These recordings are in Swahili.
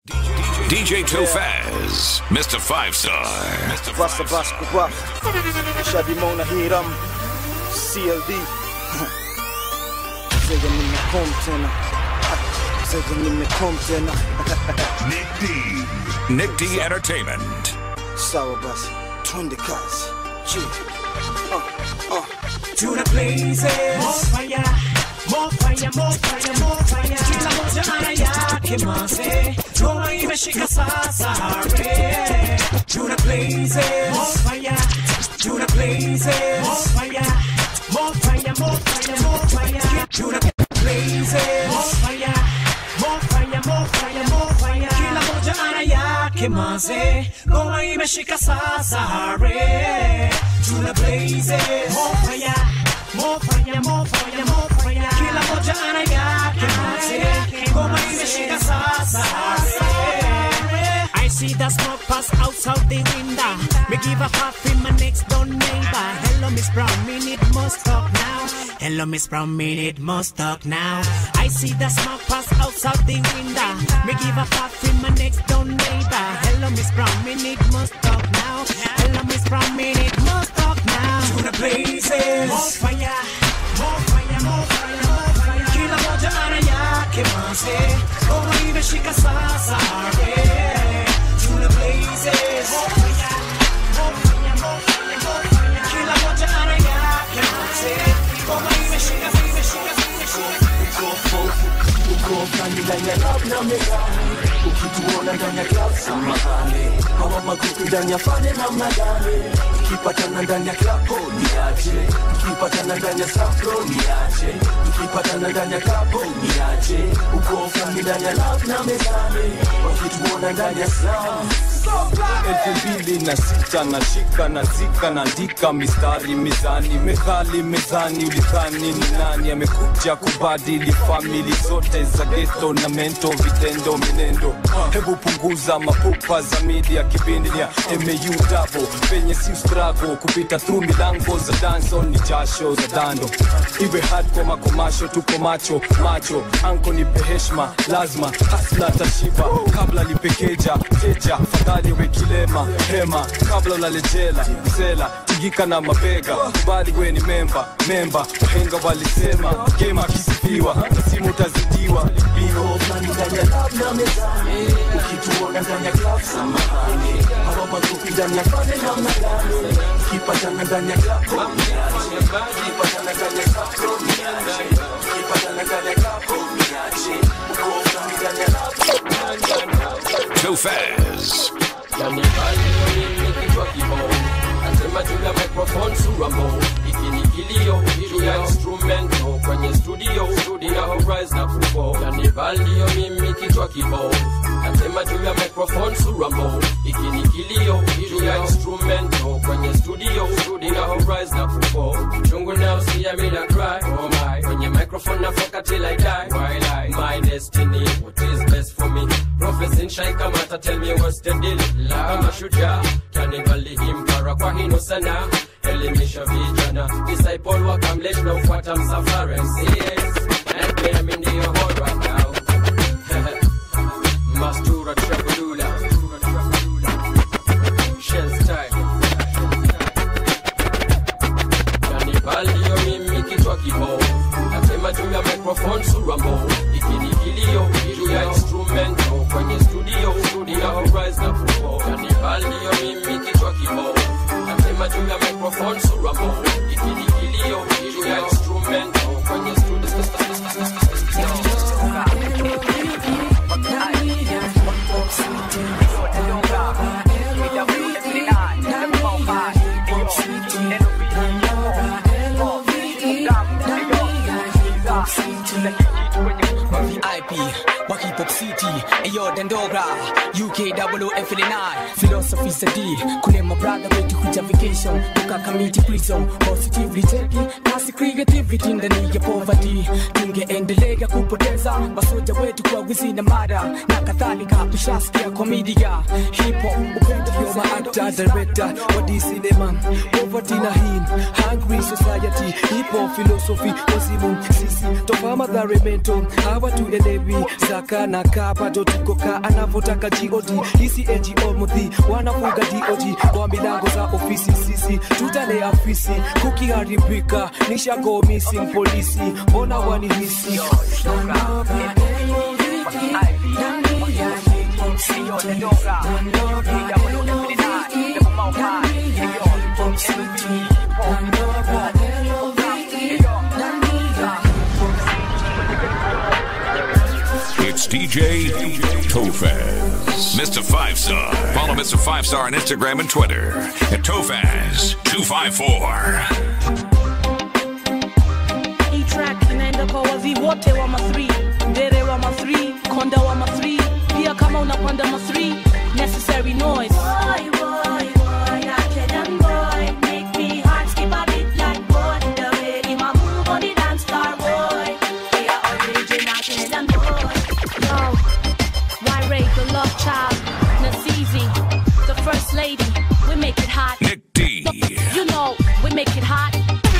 DJ Tofaz, Mr. Five Star. Mr. Basta basta kubwa Shadi Mona Hiram CLD Zega nimekom tena Zega nimekom tena Nick D. Nick D Entertainment. Sawa basi Twende kazi Chi uh, uh. to the blazes. More fire, more fire, more fire, more fire. Kila moja ana yake manze, ngoma imeshika sasa re. To the blazes. More fire, to the blazes. More fire, more fire, more fire, more fire. To the blazes. More fire, more fire, more fire, more fire. Kila moja ana yake manze, ngoma imeshika sasa re. To the blazes. More fire. More fire, more fire, more fire. Kila moja ana yake manze, ngoma imeshika sasa. I see the smoke pass outside the window. Me give a half in my next door neighbor. Hello, Miss Brown, me need must talk now. Hello, Miss Brown, me need must talk now. I see the smoke pass outside the window. Me give a half in my next door neighbor. Hello, Miss Brown, me need must talk now. Hello, Miss Brown, me need must talk now. To the blazes. More fire, more fire, more fire, more fire. Kila moja ana yake manze. Ngoma imeshika sasa. Yeah. To the blazes. More fire, more fire, more fire, more fire. Kila moja ana yake manze. Ngoma imeshika, imeshika, imeshika. uko ndani ndani ya club na mezani ukituona ndani ya club samahani hawa makuku ndani ya fane na mnadani ukipatana ndani ya club oh, niache ukipatana ndani ya safro niache ukipatana ndani ya club oh, niache uko ndani ndani ya club na mezani wakituona ndani ya slam elfu mbili na sita na shika na zika naandika mistari mizani methali mezani ulidhani ni nani amekuja kubadili famili zote za geto na mento vitendo minendo hebu punguza mapupa za media kipindi ya mau dabo penye si strago kupita through milango za danso ni jasho za dando iwe hardcore makomasho tuko macho macho anko nipe heshma lazima hasla tashiba kabla lipekeja teja fadhali we kilema hema kabla ulalejela msela tigika na mabega kubali we ni memba memba wahenga walisema gema akisifiwa simu utazidiwa bio ndani ndani ya club na mezani ukituona ndani ya club samahani hawa makuku ndani ya fane na mnadani ukipatana ndani ya club oh, niache ukipatana ndani ya safro niache ukipatana ndani ya club oh, niache uko ndani ndani ya club Tofaz. kichwa kibao nasema juu ya microphone suramo iki ni kilio juu ya instrumento kwenye studio studio horizon na kupo yani valio mimi kichwa kibao nasema juu ya microphone suramo iki ni kilio juu ya instrumento kwenye studio studio horizon na kupo chungu now see me na cry oh my kwenye microphone na foka till I die while I my destiny what is best for me Professor Shai Kamata tell me what's the deal kama shujaa kanibali himpara kwa hino sana elimisha vijana disciple wakamlesh na ufuata msafara MCS and pia mimi ndio hot right now Mastura Trabulula Shells time Kanibali yo mimi kichwa kibao nasema juu ya microphone suramo ikini kilio juu ya instrumento kwenye studio studio horizon na kupo kanibali yo mimi kichwa kibao nasema juu ya microphone suramo ikini kilio juu ya instrumento kwenye studio IP, wa hip hop city, ayo Dandogra, UK double F9, philosophy sadi, kule my brother wetu kuja vacation, toka community prison, positively taking, kasi creativity ndani ya poverty, tungeendelea kupoteza masoja wetu kwa wizi na mada na kadhalika, tushasikia komedia, hip hop, upendo yo ma actor, director, wa DC cinema, poverty na him, hungry society, hip hop philosophy, wazimu sisi, toka madhare mento, hawa tuelewi zaka na kapa, to ka anavyotaka god hisi ngo mudhi wanafuga dog kwa milango za ofisi sisi tutalea fisi kukiharibika nishago missing polisi mbona wanihisi It's DJ Tofaz. Mr. Five Star. Follow Mr. Five Star on Instagram and Twitter at Tofaz254. hii track inaenda kwa wazi wote wa ma3 dere wa ma3 konda wa ma3 pia kama unapanda ma3 necessary noise Boy, boy, boy, that young boy make me heart skip a bit like boy. The way him a move on the dance floor, boy. We are original Kenyan boy. Yo, why rate the love child? Nazizi, the first lady. We make it hot. Nick D. You know, we make it hot.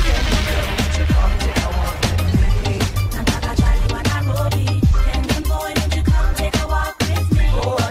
Nataka chali wa Nairobi. Kenyan boy, won't you come take a walk with me?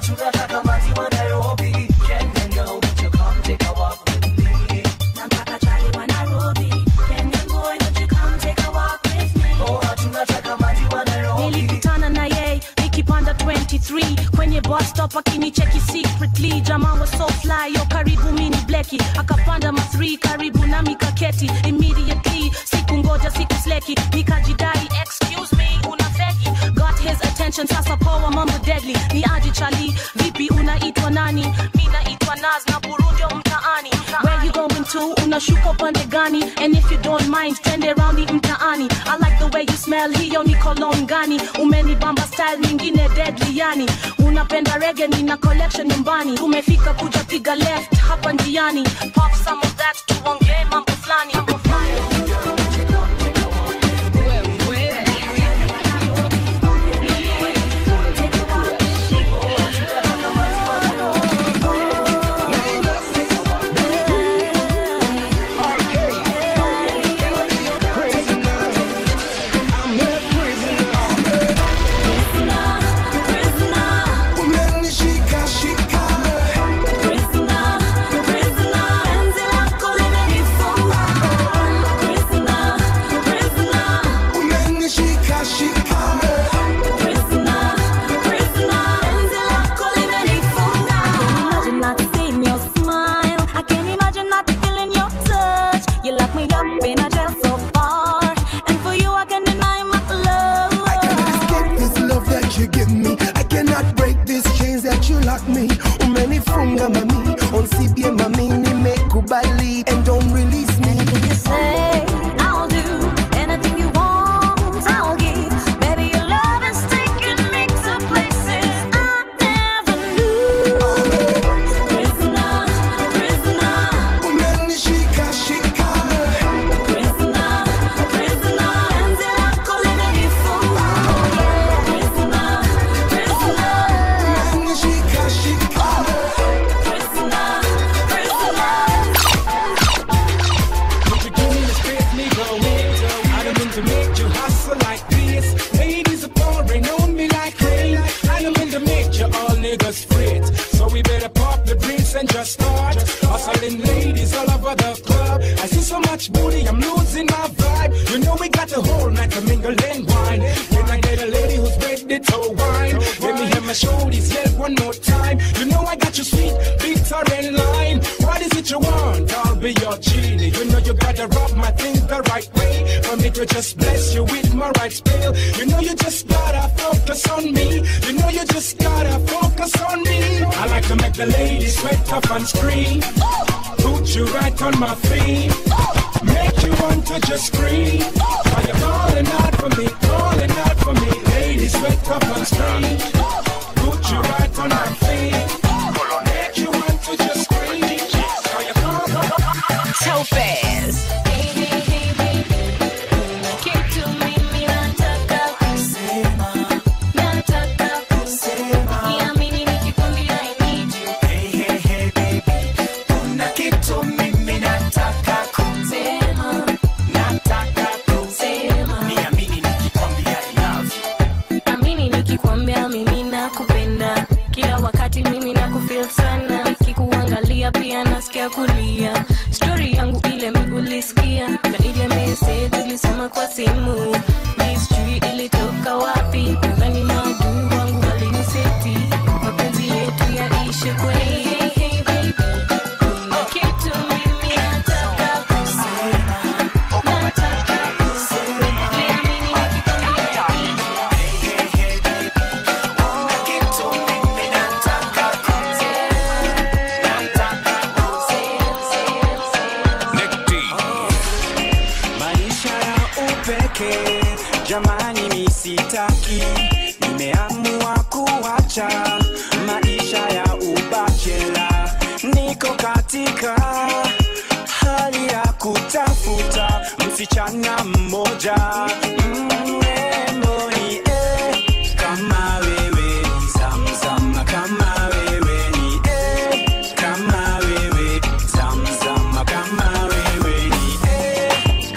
Nataka chali wa Nairobi. Kenyan boy, won't you come take a walk with me? nilikutana na yeye nikipanda 23 kwenye bus stop akinicheki secretly jamaa was so fly yo karibu mini bleki akapanda ma 3 karibu nami kaketi immediately siku ngoja siku sleki nikajidai excuse me una feki got his attention sasa poa mambo deadly ni aje chali vipi unaitwa nani mi naitwa naz na burundio mtaani where you going to unashuka upande gani and if you don't mind twende raundi mtaani i like the way you smell hiyo ni cologne gani umenibamba style nyingine deadly yani unapenda rege nina collection nyumbani tumefika kuja piga left hapa njiani pop some of that tuongee mambo fulani mambo fulani Imagine not seeing your smile. I can't imagine not feeling your touch. You lock me up in a jail so far, and for you I can deny my love. I cannot escape this love that you give me. I cannot break these chains that you lock me. Umenifunga mami, unsibie mami, nimekubali and don't release me. Anything you say, I'll do. Anything you want, I'll give. Baby, your love is taking me to places I never knew. Prisoner, prisoner, Umenishika shika, prisoner, prisoner. Penzi lako limenifunga. Prisoner, prisoner, umenishika shika. prisoner, prisoner. Would you give me the space, Negro? I don't mean to make you hustle like this. Ladies are pouring on me like rain. I don't mean to make you all niggas fret. So we better pop the drinks and just start hustling ladies all over the club. I see so much booty, I'm losing my vibe. You know we got the whole night to mingle and wine. When I get a lady who's ready to wine, let me hear my shoulders yell one more time. You know I got you sweet, bitter and lime. What is it you want? I'll be your genie. You know you gotta rub my things the right way. For me to just bless you with my right spell. You know you just gotta focus on me. You know you just gotta focus on me. I like to make the ladies sweat up and scream. Put you right on my feet. Make you want to just scream. Are you calling out for me? Calling out for me. Ladies sweat up and scream. Put you right on my feet. Make you want to just scream. Are you calling Topaz. Kitu mimi nataka kusema, nataka kusema. Niamini nikikwambia I need you. Kuna kitu mimi nataka Sema, nataka sema. niamini nikikwambia I love you. Amini nikikwambia mimi nakupenda. wakati mimi na kufil sana nikikuangalia pia nasikia kulia stori yangu ile migulisikia na ile mese tulisoma kwa simu mistri ilitoka wapi nadhani maadui wangu waliniseti mapenzi yetu yaishe kweli hey, hey, baby. Kuna kitu mimi nataka kusema nataka kusema Niamini nikikwambia maisha ya upeke jamani misitaki nimeamua kuacha maisha ya ubachela niko katika hali ya kutafuta msichana mmoja mrembo ni eh, kama wewe ni zamzam kama wewe ni eh, kama wewe zamzam kama wewe ni eh,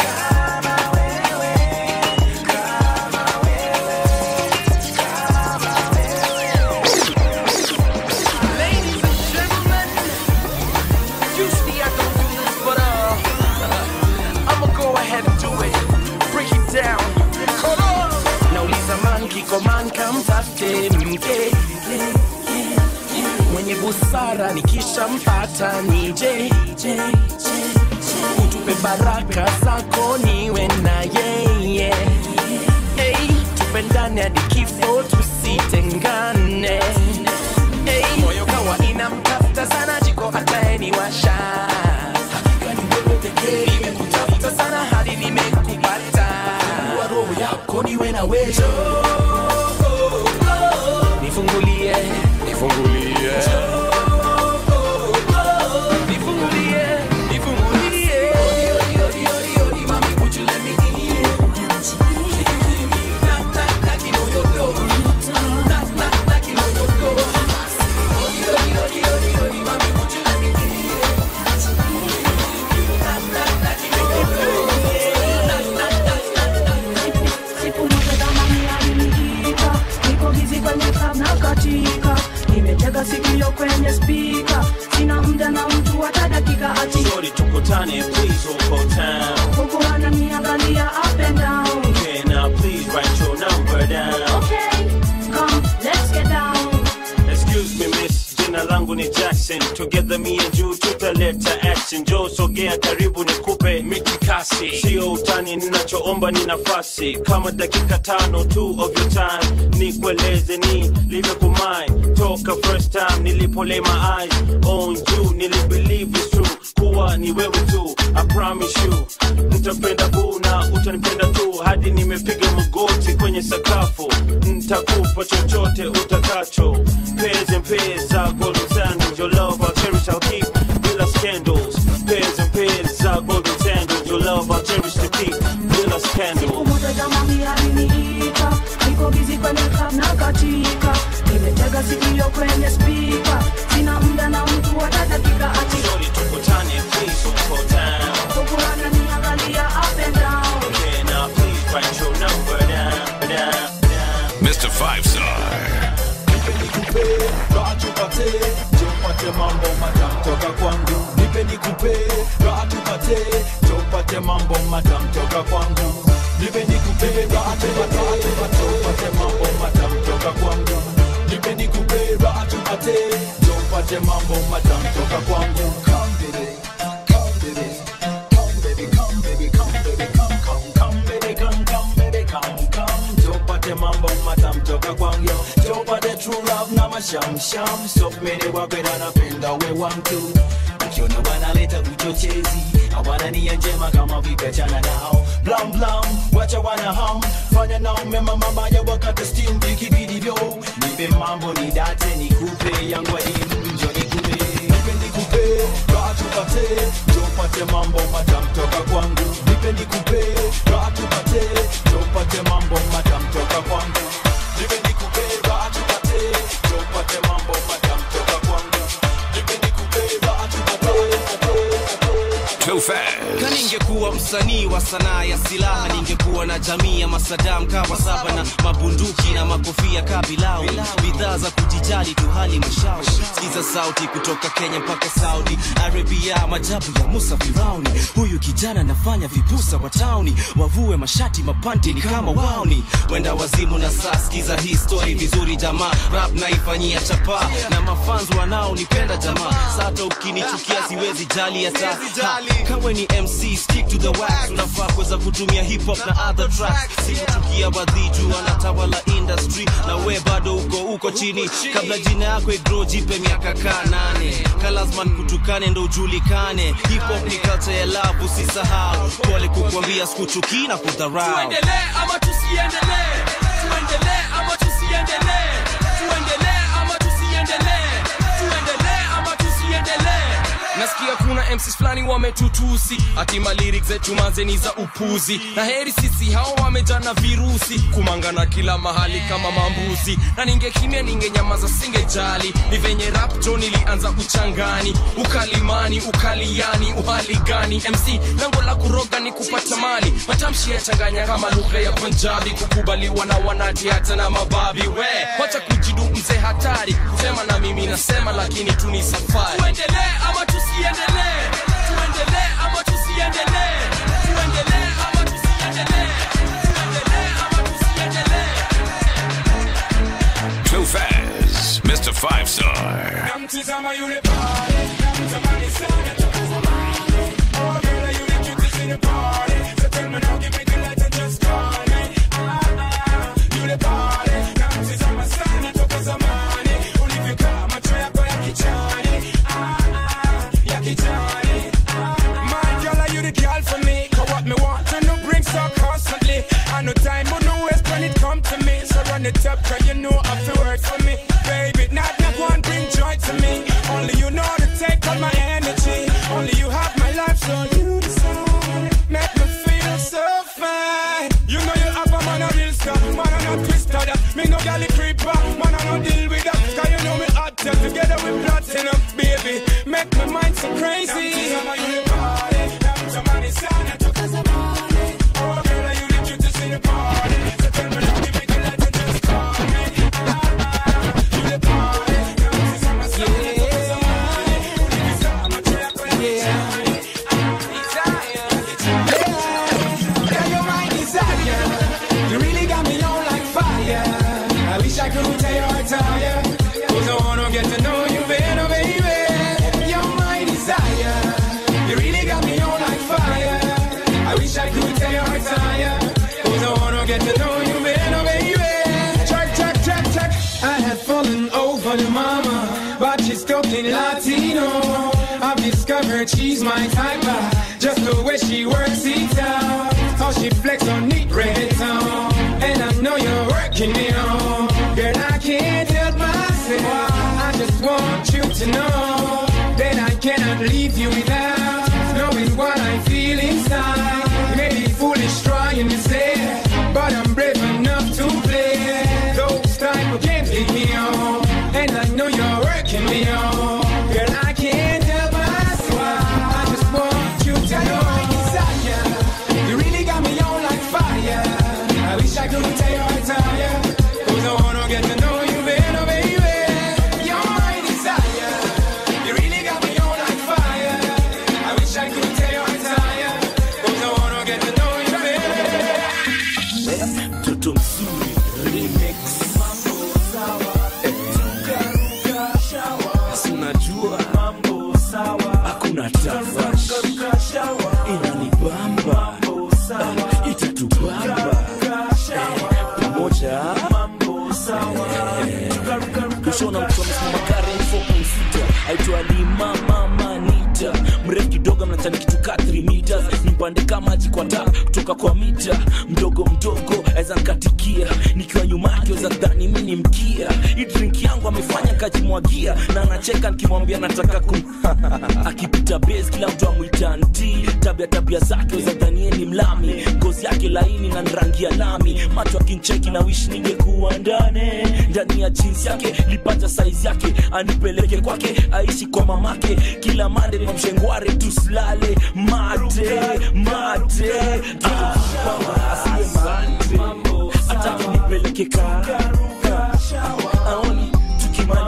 Ladies and gentlemen, usually I don't do this, but uh, I'ma go ahead and do it. Break it down. Come on. nauliza man kiko man kamtafte mke mwenye busara nikishampata nije utupe baraka zako niwe na yeye hey, tupendane hadi kifo tusitengane hey, moyo kawa inamtafuta sana jiko ataeniwasha hakika ni wewe pekee nimekutafuta sana hadi nimekupata Fungua roho yako niwe na wewe nifungulie nifungulie nifungulie nifungulie mami would you let me in Siku moja zamani aliniita, niko busy kwenye club na katika nimetega sikio kwenye spika sina muda na mtu hata dakika ati Shorty tukutane please uko town huku ananiangalia up and down Okay now please write your number down okay come let's get down Excuse me miss, jina langu ni Jackson Together me and you tutaleta action Joe sogea karibu nikupe mikikasi Sio utani ninachoomba ni nafasi Kama dakika tano tu of your time Nikueleze ni live kumai Toka first time nilipo lay my eyes on you Nilibelieve it's true kuwa ni wewe tu I promise you Nitapenda boo na utanipenda tu Hadi nimepiga magoti kwenye sakafu Nitakupa chochote utakacho Pairs and pairs are golden sandals Your love I'll cherish I'll keep Bila scandals Pairs and pairs are golden sandals Your love I'll cherish to keep Bila scandals Siku moja jamani aliniita, niko busy kwenye club na katika nimetega sikio kwenye spika sina muda na mtu hata dakika ati Shorty tukutane please uko down huku ananiangalia up and down Okay now please write your number down down Mr. Five Star. raha tupate tupate mambo matamu toka kwangu nipe nikupe raha tupate tupate mambo matamu toka kwangu nipe nikupe raha tupate tupate mambo matamu toka kwangu nipe nikupe raha tupate tupate mambo matamu toka kwangu Come baby, come baby, come baby, come baby, come baby, come, come, come baby, come, come baby, come, come tupate mambo matamu toka kwangu tupate true love na mashamsham sopmene wakwenda napenda we wantu ukiona wanaleta uchochezi hawana nia njema kama vipachana nao blam blam wacha wana ham fanya nao mema mabaya wakati steam ikibidi vyo nipe mambo ni date nikupe yangu adimu njo nikupe nipe nikupe raha tupate tupate mambo matamu toka kwangu nipe nikupe raha tupate tupate mambo matamu toka kwangu nipe nikupe raha tupate tupate mambo matamu toka kwangu nipe nikupe raha tupate Too fast. ka ningekuwa msanii wa sanaa ya silaha ningekuwa na jamii ya masadam kawa saba na mabunduki na makofia kabilau bidhaa za kujij sijali tu hali mashauri sikiza sauti kutoka kenya mpaka saudi arabia majabu ya musa firauni huyu kijana anafanya vibusa wa tauni wavue mashati mapanti ni kama wauni wenda wazimu na saa sikiza hii story vizuri jamaa rap naifanyia chapa na mafans wanaonipenda jamaa sata ukinichukia siwezi jali hata Ha, kawe ni mc stick to the wax unafaa kuweza kutumia hip hop na other tracks sikuchukia wadhiju wanatawala industry na we bado uko uko chini kabla jina yako igro jipe miaka kaa nane kalasman kutukane ndo ujulikane hip hop ni culture ya love usisahau pole kukwambia sikuchukii na kudharau tuendelee ama tusiendelee tuendelee ama tusiendelee tuendelee ama tusiendelee tuendelee ama tusiendelee nasikia kuna mcs fulani wametutusi hatima lyrics zetu manzeni za upuzi na heri sisi hao wamejana virusi kumangana kila mahali kama mambuzi na ningekimya ningenyamaza singejali ni venye rapto nilianza uchangani ukalimani ukaliani uhali gani mc lango la kuroga ni kupata mali matamshi yachanganya kama lugha ya punjabi kukubaliwa na wanati hata na mababi we wacha kujidu mzee hatari kusema na mimi nasema lakini tu ni safari tuendelee ama tusiendelee tuendelee ama tusiendelee tuendelee ama tusiendelee tuendelee ama tusiendelee Too fast, Mr. Five Star. Namtizama yule pale, namtamani sana toka zamani. Oh, girl, you the cutest in the party. So tell me now, give me the light and just call me. Ah, ah, yule pale, namtizama sana toka zamani. Ulivyokaa macho yako ya kichani. Ah, ah, ya kichani. Ah, my girl, are you the girl for me? 'Cause what me want to know brings so constantly. I no time, but no waste when it come to me. So run it up, cause you know I feel work for me. Baby, not that one bring joy to me. Only you know to take all my energy. Only you have my life, so you decide. Make me feel so fine. You know you have a man a real star, man a not twister that. Me no galley creeper, man a no deal with that. Cause you know me hot till together with platinum, baby. Make my mind so crazy. Oh, girl, are you the cutest in the party? So tell me now, give me the light and just call me. You the party, Yeah, you're my desire. You really got me on like fire. I wish I could tell you retire. Cause I wanna get to know you better, baby. You're my desire. You really got me on like fire. I wish I could tell you retire. Cause I wanna get to know you better, baby. Check, check, check, check. I had fallen over the mama, but she's talking Latino. I've discovered she's my type. uh, Just the way she works it out. How she flex on neat reggaeton. And I know you're working me on. Girl, I can't help myself. I just want you to know that I cannot leave you without knowing what I feel inside. Maybe foolish trying to say, but I'm brave enough to play. Those type of games lead me on. And I know you're working me on. Girl, I can't help myself. I just want you to know my desire. You really got me on like fire. I wish I could tell you I retire. Cause I wanna get to know you better, baby. You're my desire. You really got me on like fire. I wish I could tell you I retire. Cause I wanna get to know you better. mtoto mzuri remix Si unajua hakuna tafash inanibamba Eh, itatubamba Eh, pamoja Eh, kushona mtu amesimama karen 4.6 aitwa lima mama nita mrefu kidogo mnachani kitu ka 3 meters nipande kama maji kwa taa kutoka kwa mita mdogo mdogo aweza nkatikia nikiwa nyuma yake weza dhani mi ni mkia hii drink yangu amefanya kajimwagia na anacheka nikimwambia nataka kum akipita base kila mtu amwita nti tabia tabia zake weza dhanie ni mlami ngozi yake laini na rangi ya lami macho akincheki na wish ningekuwa ndani ndani ya jeans yake lipata saizi yake anipeleke kwake aishi kwa mamake kila mande kwa mshengware tusilale mate mate Akipamba, asiwe mate hata nipeleke karuka aoni tukimaliza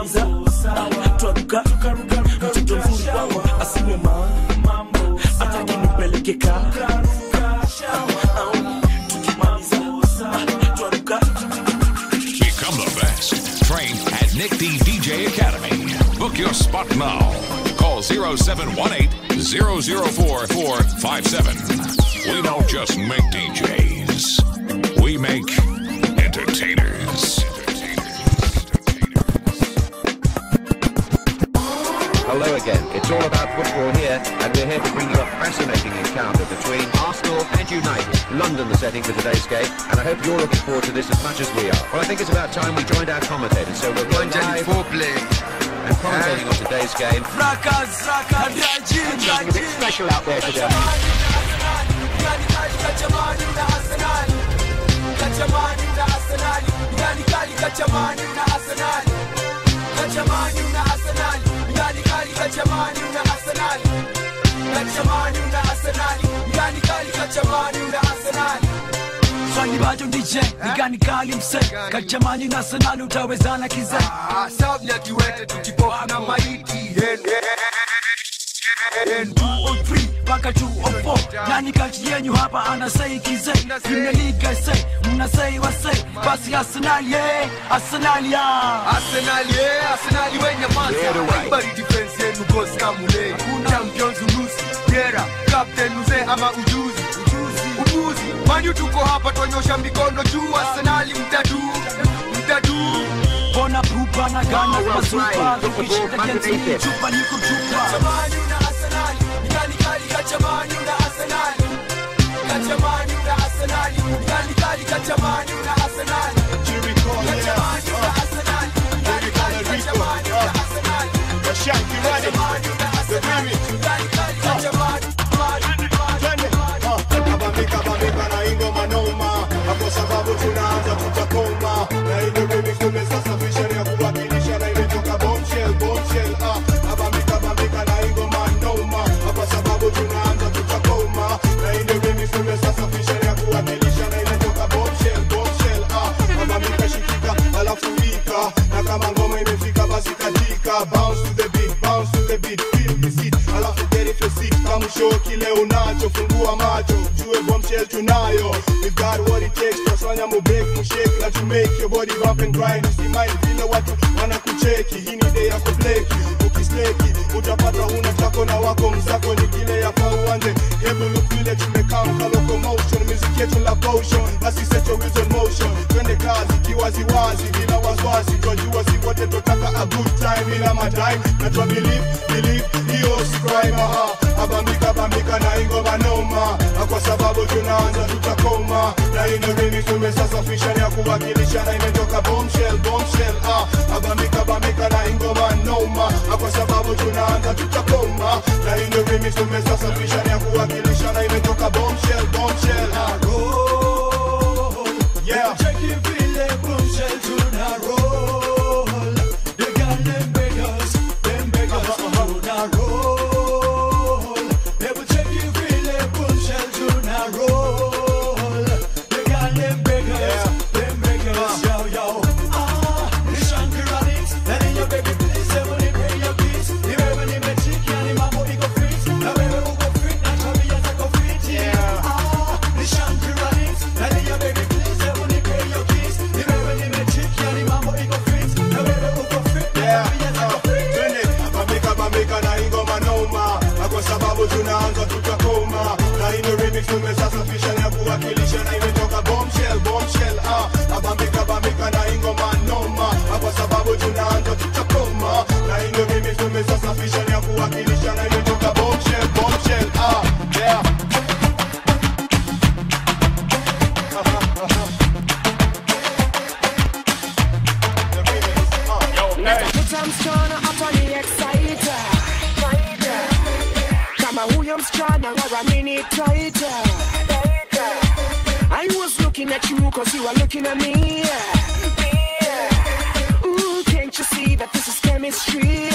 ruka mtoto mzuri kwangu asiwe mambo ataki nipeleke ka au tukimaliza twaruka Become the best. Train at Nick D DJ Academy. Book your spot now. Call 0718 004 457. We don't just make DJs, we make entertainers. Hello again. It's all about football here, and we're here to bring you a fascinating encounter between Arsenal and United. London, the setting for today's game, and I hope you're looking forward to this as much as we are. Well, I think it's about time we joined our commentators, so we're going live and commentating on today's game. Something a bit special out there today. swali bado DJ ni gani kali mse kachamani na sanali utawezana kize sababu ya kiwete tukipofu na maiti mpaka 204 nani kati yenyu hapa anasei kize Premier League say mnasei wasei basi Arsenal ye Arsenal ya Arsenal ye Arsenal wenye manza haibari defense yenu goals kamule champions unusi gera captain mzee ama ujuzi ujuzi mani tuko hapa twanyosha mikono juu Arsenal mtadu mtadu bona pupa na gana mazupa tukishinda jensi chupa niko chupa kwa sababu tunaanza tutakoma na ile remix tumesasafisha ni ya kuwakilisha na imetoka bombshell bombshell ah abambika bambika na ingoma noma kwa sababu tunaanza tutakoma na ile remix tumesasafisha ni ya kuwakilisha na imetoka bombshell bombshell ah abambika shikika alafu wika na kama ngoma imefika basi katika bounce to the beat bounce to the beat feel the seat alafu get it your seat kama show kile unacho fungua macho jue bombshell tunayo we got what it takes tufanya mu break mu shake na to make your body bump and grind usimai vile watu wanakucheki hii ni day ya kubleki ukisleki utapata una tako na wako mzako ni kile ya kwa uanze hebu look vile tumekaa mka locomotion music yetu la potion basi set your wheels on motion twende kazi kiwaziwazi bila wasiwasi twajua si wote tutaka a good time bila madime na twa believe believe hiyo si crime aha abambika bambika na ingoma noma na kwa sababu tunaanza tutakoma na ino remix tumesasafisha ni ya kuwakilisha na imetoka bombshell bombshell ah abambika bambika na ingoma noma na kwa sababu tunaanza tutakoma na ino remix tumesasafisha ni ya kuwakilisha na imetoka bombshell bombshell ah yeah check it vile bombshell tuna roll they got them beggars them beggars tuna roll they will check it vile bombshell tuna roll they got them beggars them beggars yo yo ah ni shankarani na ni your baby please hebu nipe your kiss ni wewe nimechikia ni mambo iko fit na wewe uko fit na tabia zako fit yeah ah ni shankarani na ni your baby please hebu nipe your kiss ni wewe nimechikia ni mambo iko fit na wewe uko fit na tabia zako fit twende bambika bambika na ingoma noma na kwa sababu tunaanza tutakoma na ino remix tumesasafisha na kuwakilisha na imetoka bombshell bombshell ah abambika bambika na ingoma noma na kwa sababu tunaanza tutakoma na ino remix tumesasafisha na kuwakilisha na imetoka bombshell bombshell ah yeah Natafuta msichana hapa ni exciter kama huyo msichana waramini taita I was looking at you cause you were looking at me Ooh, can't you see that this is chemistry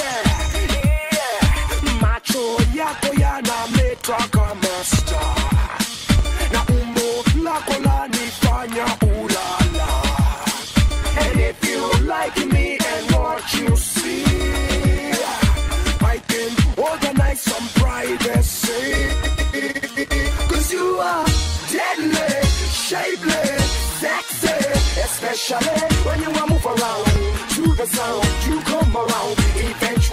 macho yako yanameta kama star na umbo lako lanifanya ulala And if you like me and what you see,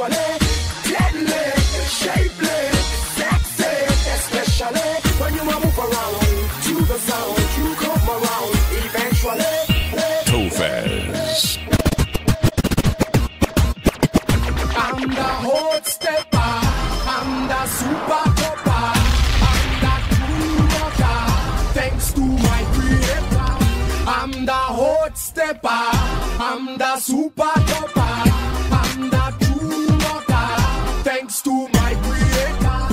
eventually deadly, shapely, sexy, especially when you move around to the sound. You come around eventually. Tofaz. I'm the hot stepper. I'm the super topper. I'm the true rocker. Thanks to my creator. I'm the hot stepper. I'm the super topper. I'm the true rocker. Thanks to my creator.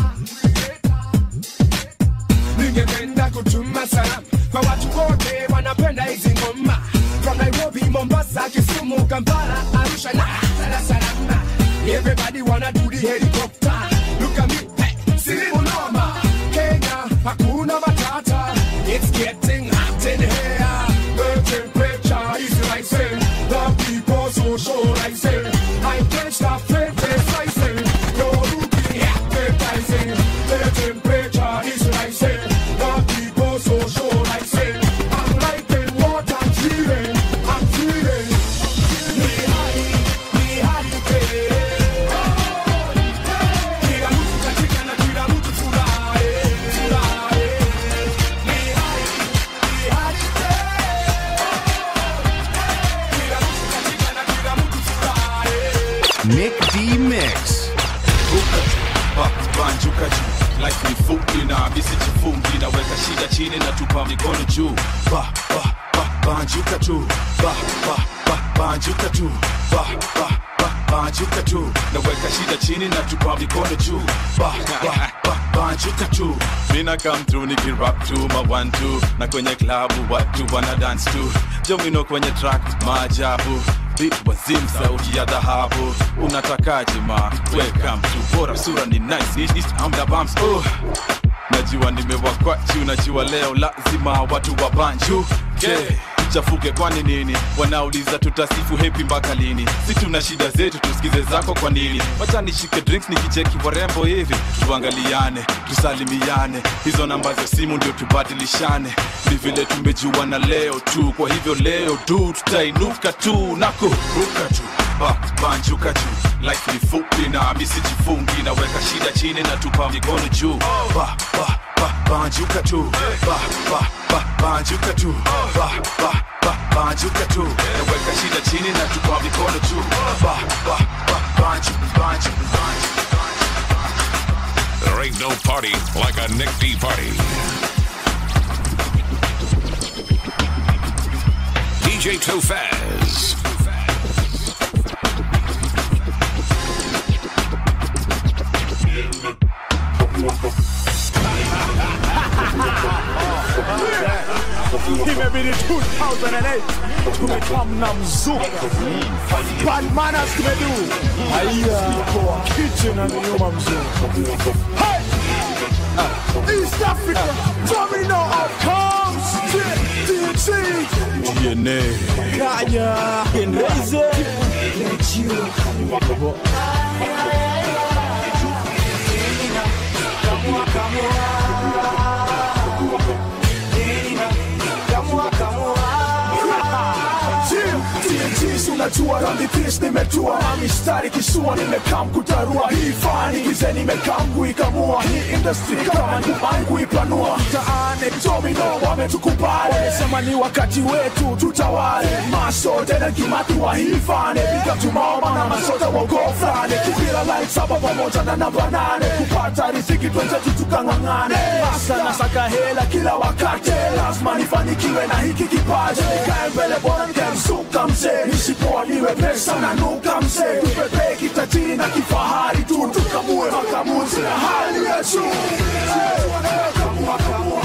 Ningependa kutuma salamu kwa watu wote wanapenda hizi ngoma from Nairobi, Mombasa, Kisumu, Kampala, Arusha na Dar es Salaam. Everybody wanna do the helicopter. Look at me, hey, silimu noma. Kenya, hakuna matata. It's getting hot in here. The temperature is rising. The people socializing. I can't stop criticizing. You're looking appetizing. The temperature is rising. The people socializing. I'm liking what I'm feeling. I'm feeling. Me high, me high, Kila mtu katika na kila mtu furahi, furahi. Me high, me high, Kila mtu katika na kila mtu furahi. Nick D Mix. Ba- banjuka juu life ni fupi na misijifungi naweka shida chini na tupa mikono juu ba, ba, ba, banjuka tu ba, ba, ba, banjuka tu ba, ba, ba, banjuka tu naweka shida chini na tupa mikono juu ba, ba, ba, banjuka tu mina come through nikirap tu ma one two na kwenye klabu watu wana dance tu jomino kwenye track maajabu beat wazim sauti ya dhahabu unatakaje ma welcome to bora sura ni nice East, east, I'm the bumps oh. najua nimewakwachu najua leo lazima watu wa banju yeah. chafuke kwani nini wanauliza tutasifu hepi mpaka lini si tuna shida zetu tusikize zako kwa nini wacha nishike drinks nikicheki warembo hivi tuangaliane tusalimiane hizo namba za simu ndio tubadilishane ni vile tumejuana leo tu kwa hivyo leo tu tutainuka tu na kuruka tu ba, banjuka juu life ni fupi na misijifungi naweka shida chini na tupa mikono juu ba, ba, ba, banjuka tu ba, ba, ba, banjuka tu ba, ba, ba, banjuka tu naweka shida chini na tupa mikono juu ba, ba, ba, banju, banju, banju. There ain't no party like a Nick D party. DJ Tofaz. imebidi 2008 tumekamna mzuka bad manners tumedu haya kwa kitchen and nyuma mzuka hey! East Africa, domino of comes DT, DNA. Kaya, Kenreze, unajua rambipis nimetua na mistari kisua nimekam kutarua hii fani kize nimekam kuikamua hii industry kama nyumbani kuipanua mtaani domino wametukubali sema ni wakati wetu tutawale maso tena kimati wa hii fani piga tumaoma na masota wa gofrani kipira light saba pamoja na namba nane kupata riziki twenzetu tukang'ang'ane hasa nasaka hela kila wakati lazima nifanikiwe na hiki kipaji nikae mbele bora nikamsuka mzee nisipoa niwe pesa na nuka mzee tupepee kitajiri na kifahari tu tukamue makamuzi na hali ya juu Kamua, kamua.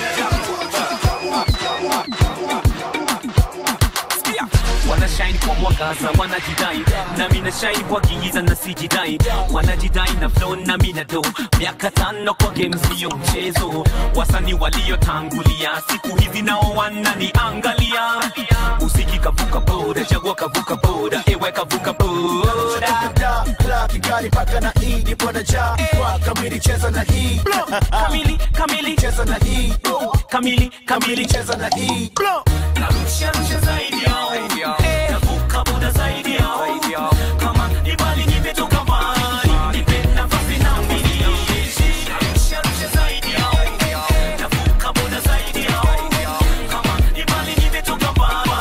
wanashine kwa mwaka wanashangaza wanajidai nami nashai wakiiza na sijidai wanajidai na flow nami na do miaka tano kwa game sio mchezo wasani waliotangulia siku hizi nao wananiangalia usiki kavuka boda chagua kavuka boda ewe kavuka boda Kigali paka na hii nipo na ja kwa kamili cheza na hii kamili kamili cheza na hii kamili kamili cheza na hii narusha rusha zaidi yao navuka boda zaidi yao kama ni mbali nimetoka mbali nipe nafasi na mimi narusha rusha zaidi yao navuka boda zaidi yao kama ni mbali nimetoka mbali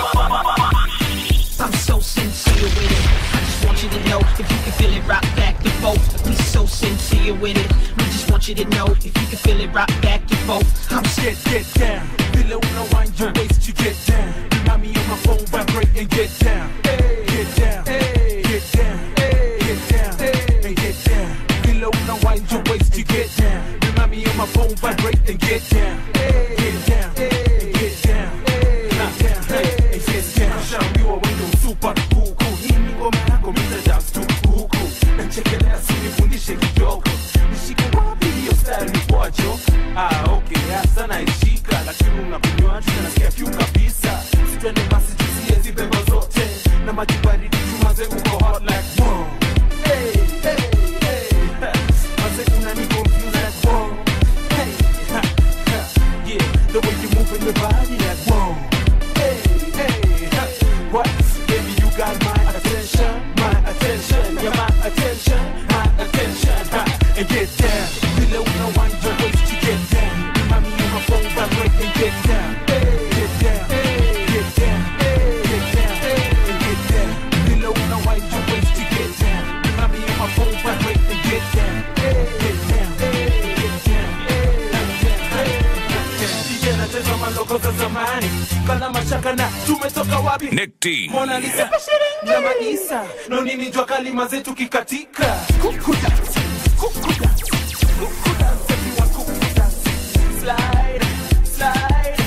I'm so sincere with it. I just want you to know if you can feel it rock back and forth. We so sincere with it. We just want you to know if you can feel it rock back and forth. I'm scared, get down. Below no wind your waist, you get down. Remind me on my phone, vibrate and get down. Get down, get down, get down, and get down. Below no wind your waist, you get down. Remind me on my phone, vibrate and get down. Get down, and get down, get down, and get down. Shaambiwa wewe super huku, hii ni ngoma yako, mimi dance tu huku. Nachekelea sinifundishe kidogo, nishike wapi hiyo style ni kwacho? Ah, okay, hasa naishika, lakini unakunywa tu na nasikia kiu kabisa. Sitwende basi tusie zibembo zote na maji baridi tumaze uko hot like wow. Hey, hey, hey. Maze unani confuse like wow. Hey, ha, ha. Yeah, the way you move in your body like wow. Hey, hey, ha. What? Baby, you got my attention, my attention, yeah, my attention, my attention, ha. And get down, below no one your waist to get down. Remind me on my phone, vibrate and get down, get down, get down, get down, and get down. Below no one your waist to get down. Remind me on my phone, vibrate and get down, get down, get down, DJ anacheza maloko za zamani kana mashaka na tumetoka wapi Nick D. Mona Lisa na Maisa no nini jua kalima zetu kikatika kuku dance kuku dance kuku dance everyone kuku dance slide slide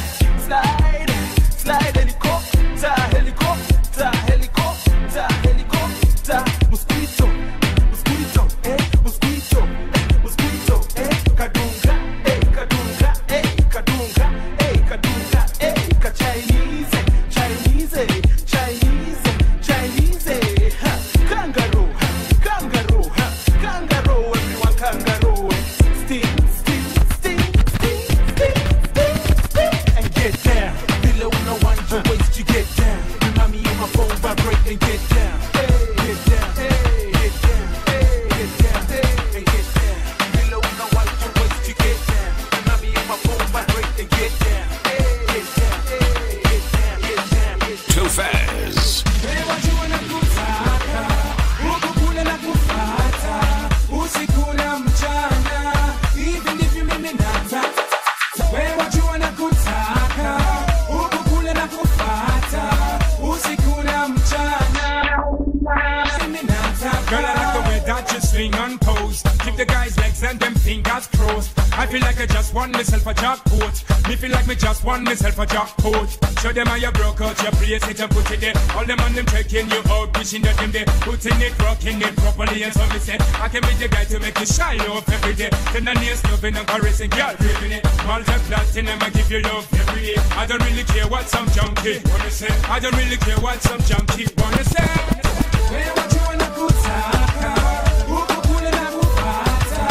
slide slide helicopter helicopter helicopter helicopter mosquito mosquito eh mosquito eh mosquito eh kadunga eh kadunga eh kadunga eh kadunga eh ka Chinese Chinese Chinese Chinese ha kangaroo ha, kangaroo ha, kangaroo everyone kangaroo sting sting sting sting sting sting sting and get down below no one your waist you get down remind me on my phone vibrate and get down get down get down get down and get down below no one your waist you get down remind me on my phone vibrate and get down get down get down get down get down Too fast. Wewe jua na kutaka, huku kule na kufata, usiku na mchana, hivi ndivyo mimi nataka. Wewe jua na kutaka, huku kule na kufata, usiku na mchana, mimi nataka. Girl, I like the way that you swing and pose. Keep the guys' legs and them fingers crossed. I feel like I just won myself a jackpot. Me feel like me just won myself a jackpot. Show them how you broke out your place it and put it there. All them on them checking you out, wishing that them there. Putting it, rocking it properly. And so me say, I can be the guy to make you shine off every day. Then the nails loving and caressing, girl, ripping it. Multi platinum, I give you love every day. I don't really care what some junkie wanna say. I don't really care what some junkie wanna say. Wewe jua na kutaka, huku kule na kufata,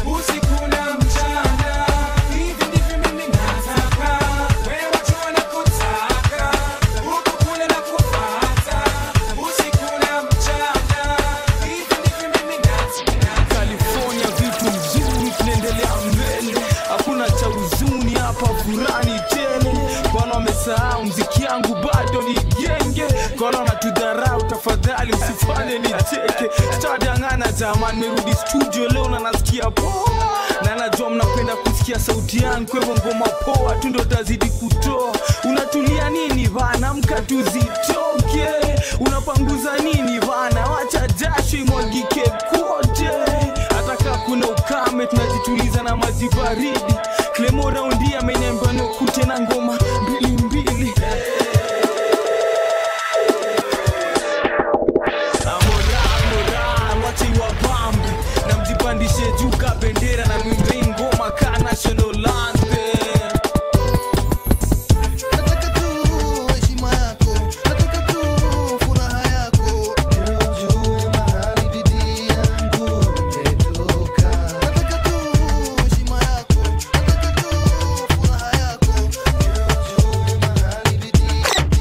usiku na mchana, hivi ndivyo mimi nataka. Wewe jua na kutaka, huku kule na kufata, usiku na mchana, hivi ndivyo mimi nataka. California vitu mzuri, tunaendelea mbele, hakuna cha huzuni hapa, furani tele. Kwana wamesahau mziki yangu bado ni genge, kwana wanatudharau, tafadhali usifanye nicheke. Sitadangana jamani, merudi studio leo na nasikia poa, na najua mnapenda kusikia sauti yangu, kwa hivyo ngoma poa tu ndo tazidi kutoa. Unatulia nini bana, mka tuzitoke. Unapanguza nini bana, wacha jasho imwagike kote hata kaa kuna ukame tunajituliza na maji baridi klemo raundi ameniambia nikute na ngoma mbili mbili tuipeperushe juu ka bendera na mwimbe ngoma ka national anthem Nataka tu heshima yako, nataka tu furaha yako, ili ujue mahali bidii yangu imetoka. Nataka tu heshima yako, nataka tu furaha yako, ili ujue mahali bidii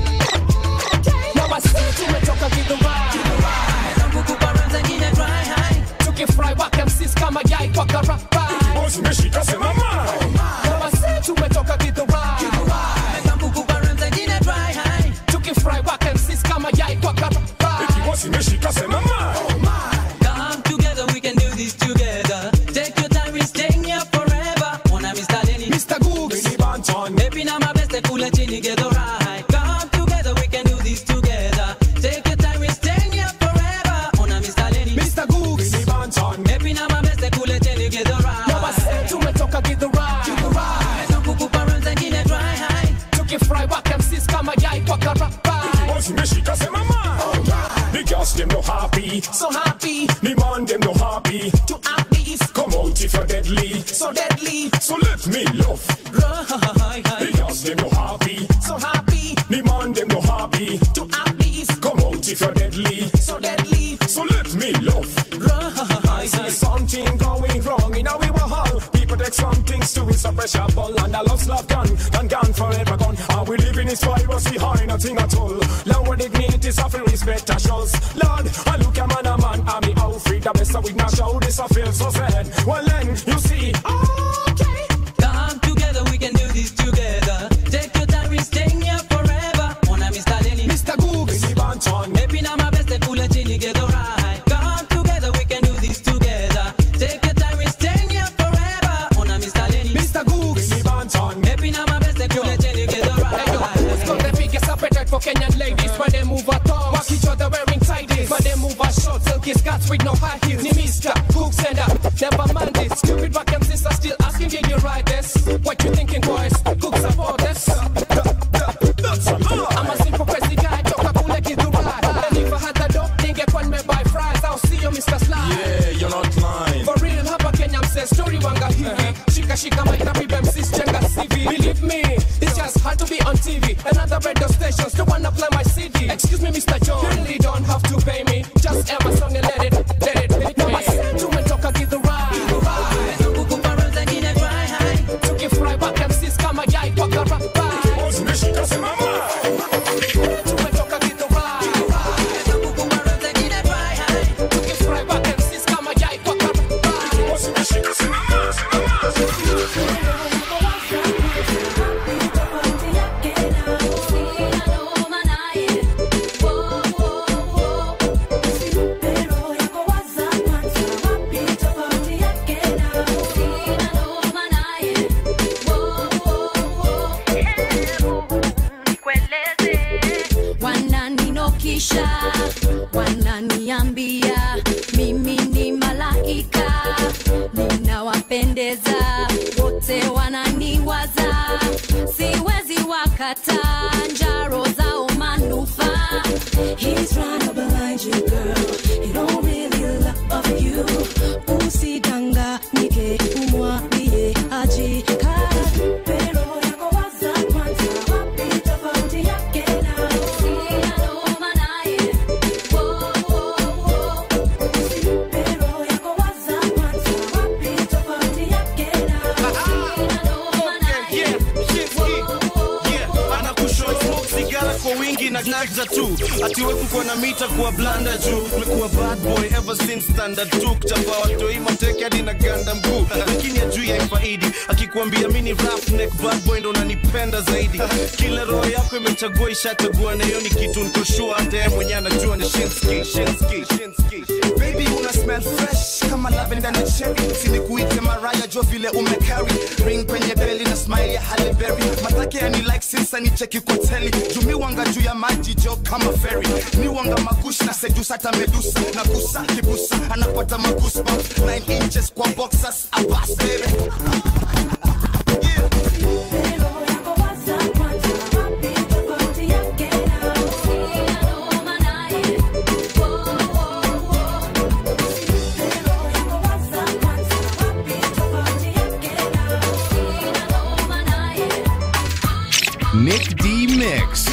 Mama si tumetoka Githurai Zangu kubaranza nyine dry high Tukifry waka MCs kama yai kwa karabai Boss umeshika sema ma Mama si tumetoka Githurai Zangu kubaranza nyine dry high Tukifry waka MCs kama yai kwa karabai Boss umeshika sema ma Come together, we can do this together. Take your time, we're staying here forever. Ona Mr. Lenny, Mr. Googs, Mini Banton. Maybe now my best, kula chini, get the right. Come together, we can do this together. Take your time, we're staying here forever. Ona Mr. Lenny, Mr. Googs, Mini Banton. Maybe now my best, kula chini, get the right. Mama said tumetoka get the right. Get the right. Zangu kuparanza nyine dry high. Tukifry waka MCs kama yai kwa karabai. Boss umeshika sema ma The girls them no happy So happy. The man them no happy To at least. Come out if you're deadly So deadly. So let me love Right. The girls them no happy So happy. The man them no happy To at least. Come out if you're deadly So deadly. So let me love Right. See something going wrong in our hall. People take some things to it's a pressure ball and a lost love gone, gone, gone forever gone. And we live in this piracy high, nothing at all. Lower dignity, suffering respect a shows. Lord, I look a man a man, I'm the outfit, the best with my show. This I feel so sad. Well then, you see, okay. Come together, we can do this together. Take your time, we're staying here forever. Ona Mr. Lenny, Mr. Googs, Mini Banton. Maybe now my best, kula chini, get the right. Come together, we can do this together. Take your time, we're staying here forever. Ona Mr. Lenny, Mr. Googs, Mini Banton. Maybe now my best, kula chini, get the right. Let's go the biggest appetite for Kenyan ladies When they move a thong Walk each other wearing tighties When they move a short silky skirts with no high heels Ni Mr. Cooks and up Never mind this Stupid back and sister still asking did you ride this What you thinking boys? Cooks support this I'm a simple crazy guy Choka kule kidurai And if I had the dope Ningekuwa nimebuy fries I'll see you Mr. Sly Yeah, you're not lying. For real hapa Kenya mse story wanga hivi Shika shika mic na pibe MCs jenga CV Believe me, it's just hard to be on TV Another radio stations don't wanna play my CD Excuse me Mr. John, you really don't have to pay me Just air my song and let it, let it hit me Mama said tumetoka Githurai Zangu kuparanza nyine dry high Tukifry back MCs kama yai kwa karabai Boss umeshika sema ma Tumetoka Githurai Zangu kuparanza nyine dry high Tukifry back MCs kama yai kwa karabai Boss umeshika sema ma sema Wananinokisha, wananiambia mimi ni malaika, ninawapendeza wote, wananiwaza, siwezi wakata njaro zao manufaa. He's trying to blind you girl, he don't really love you. Usidanganyike, umwambie ajikate. Pero yako waza kwanza, wapi tofauti yake na sina noma naye. Wo, wo, wo. Pero yako waza kwanza, wapi tofauti yake na sina noma naye. anakushow smoke sigara kwa wingi na ganja tu atiwe kukuwa na mita kuwa blanda juu umekuwa bad boy ever since standard 2 kuchapa watoi mateke hadi na ganda mguu lakini ajui haifaidi akikuambia mini rap neck bad boy ndo unanipenda zaidi kila roho yako imechagua ishachagua na hiyo ni kitu nikoshua hata yeye mwenyewe anajua ni shinski shinski shinski baby una smell fresh kama lavender na cherry sinikuite maraya jo vile umecarry ring kwenye beli na smile ya Halle Berry matake yani like since nicheki kwa teli jumi wanga juu ya maji jo kama ferry mi wanga magushi na sedusa hata medusa na kusa kibusa anapata magoosebumps 9 inches kwa boxers abas baby Tofauti yake na Nick D Mix.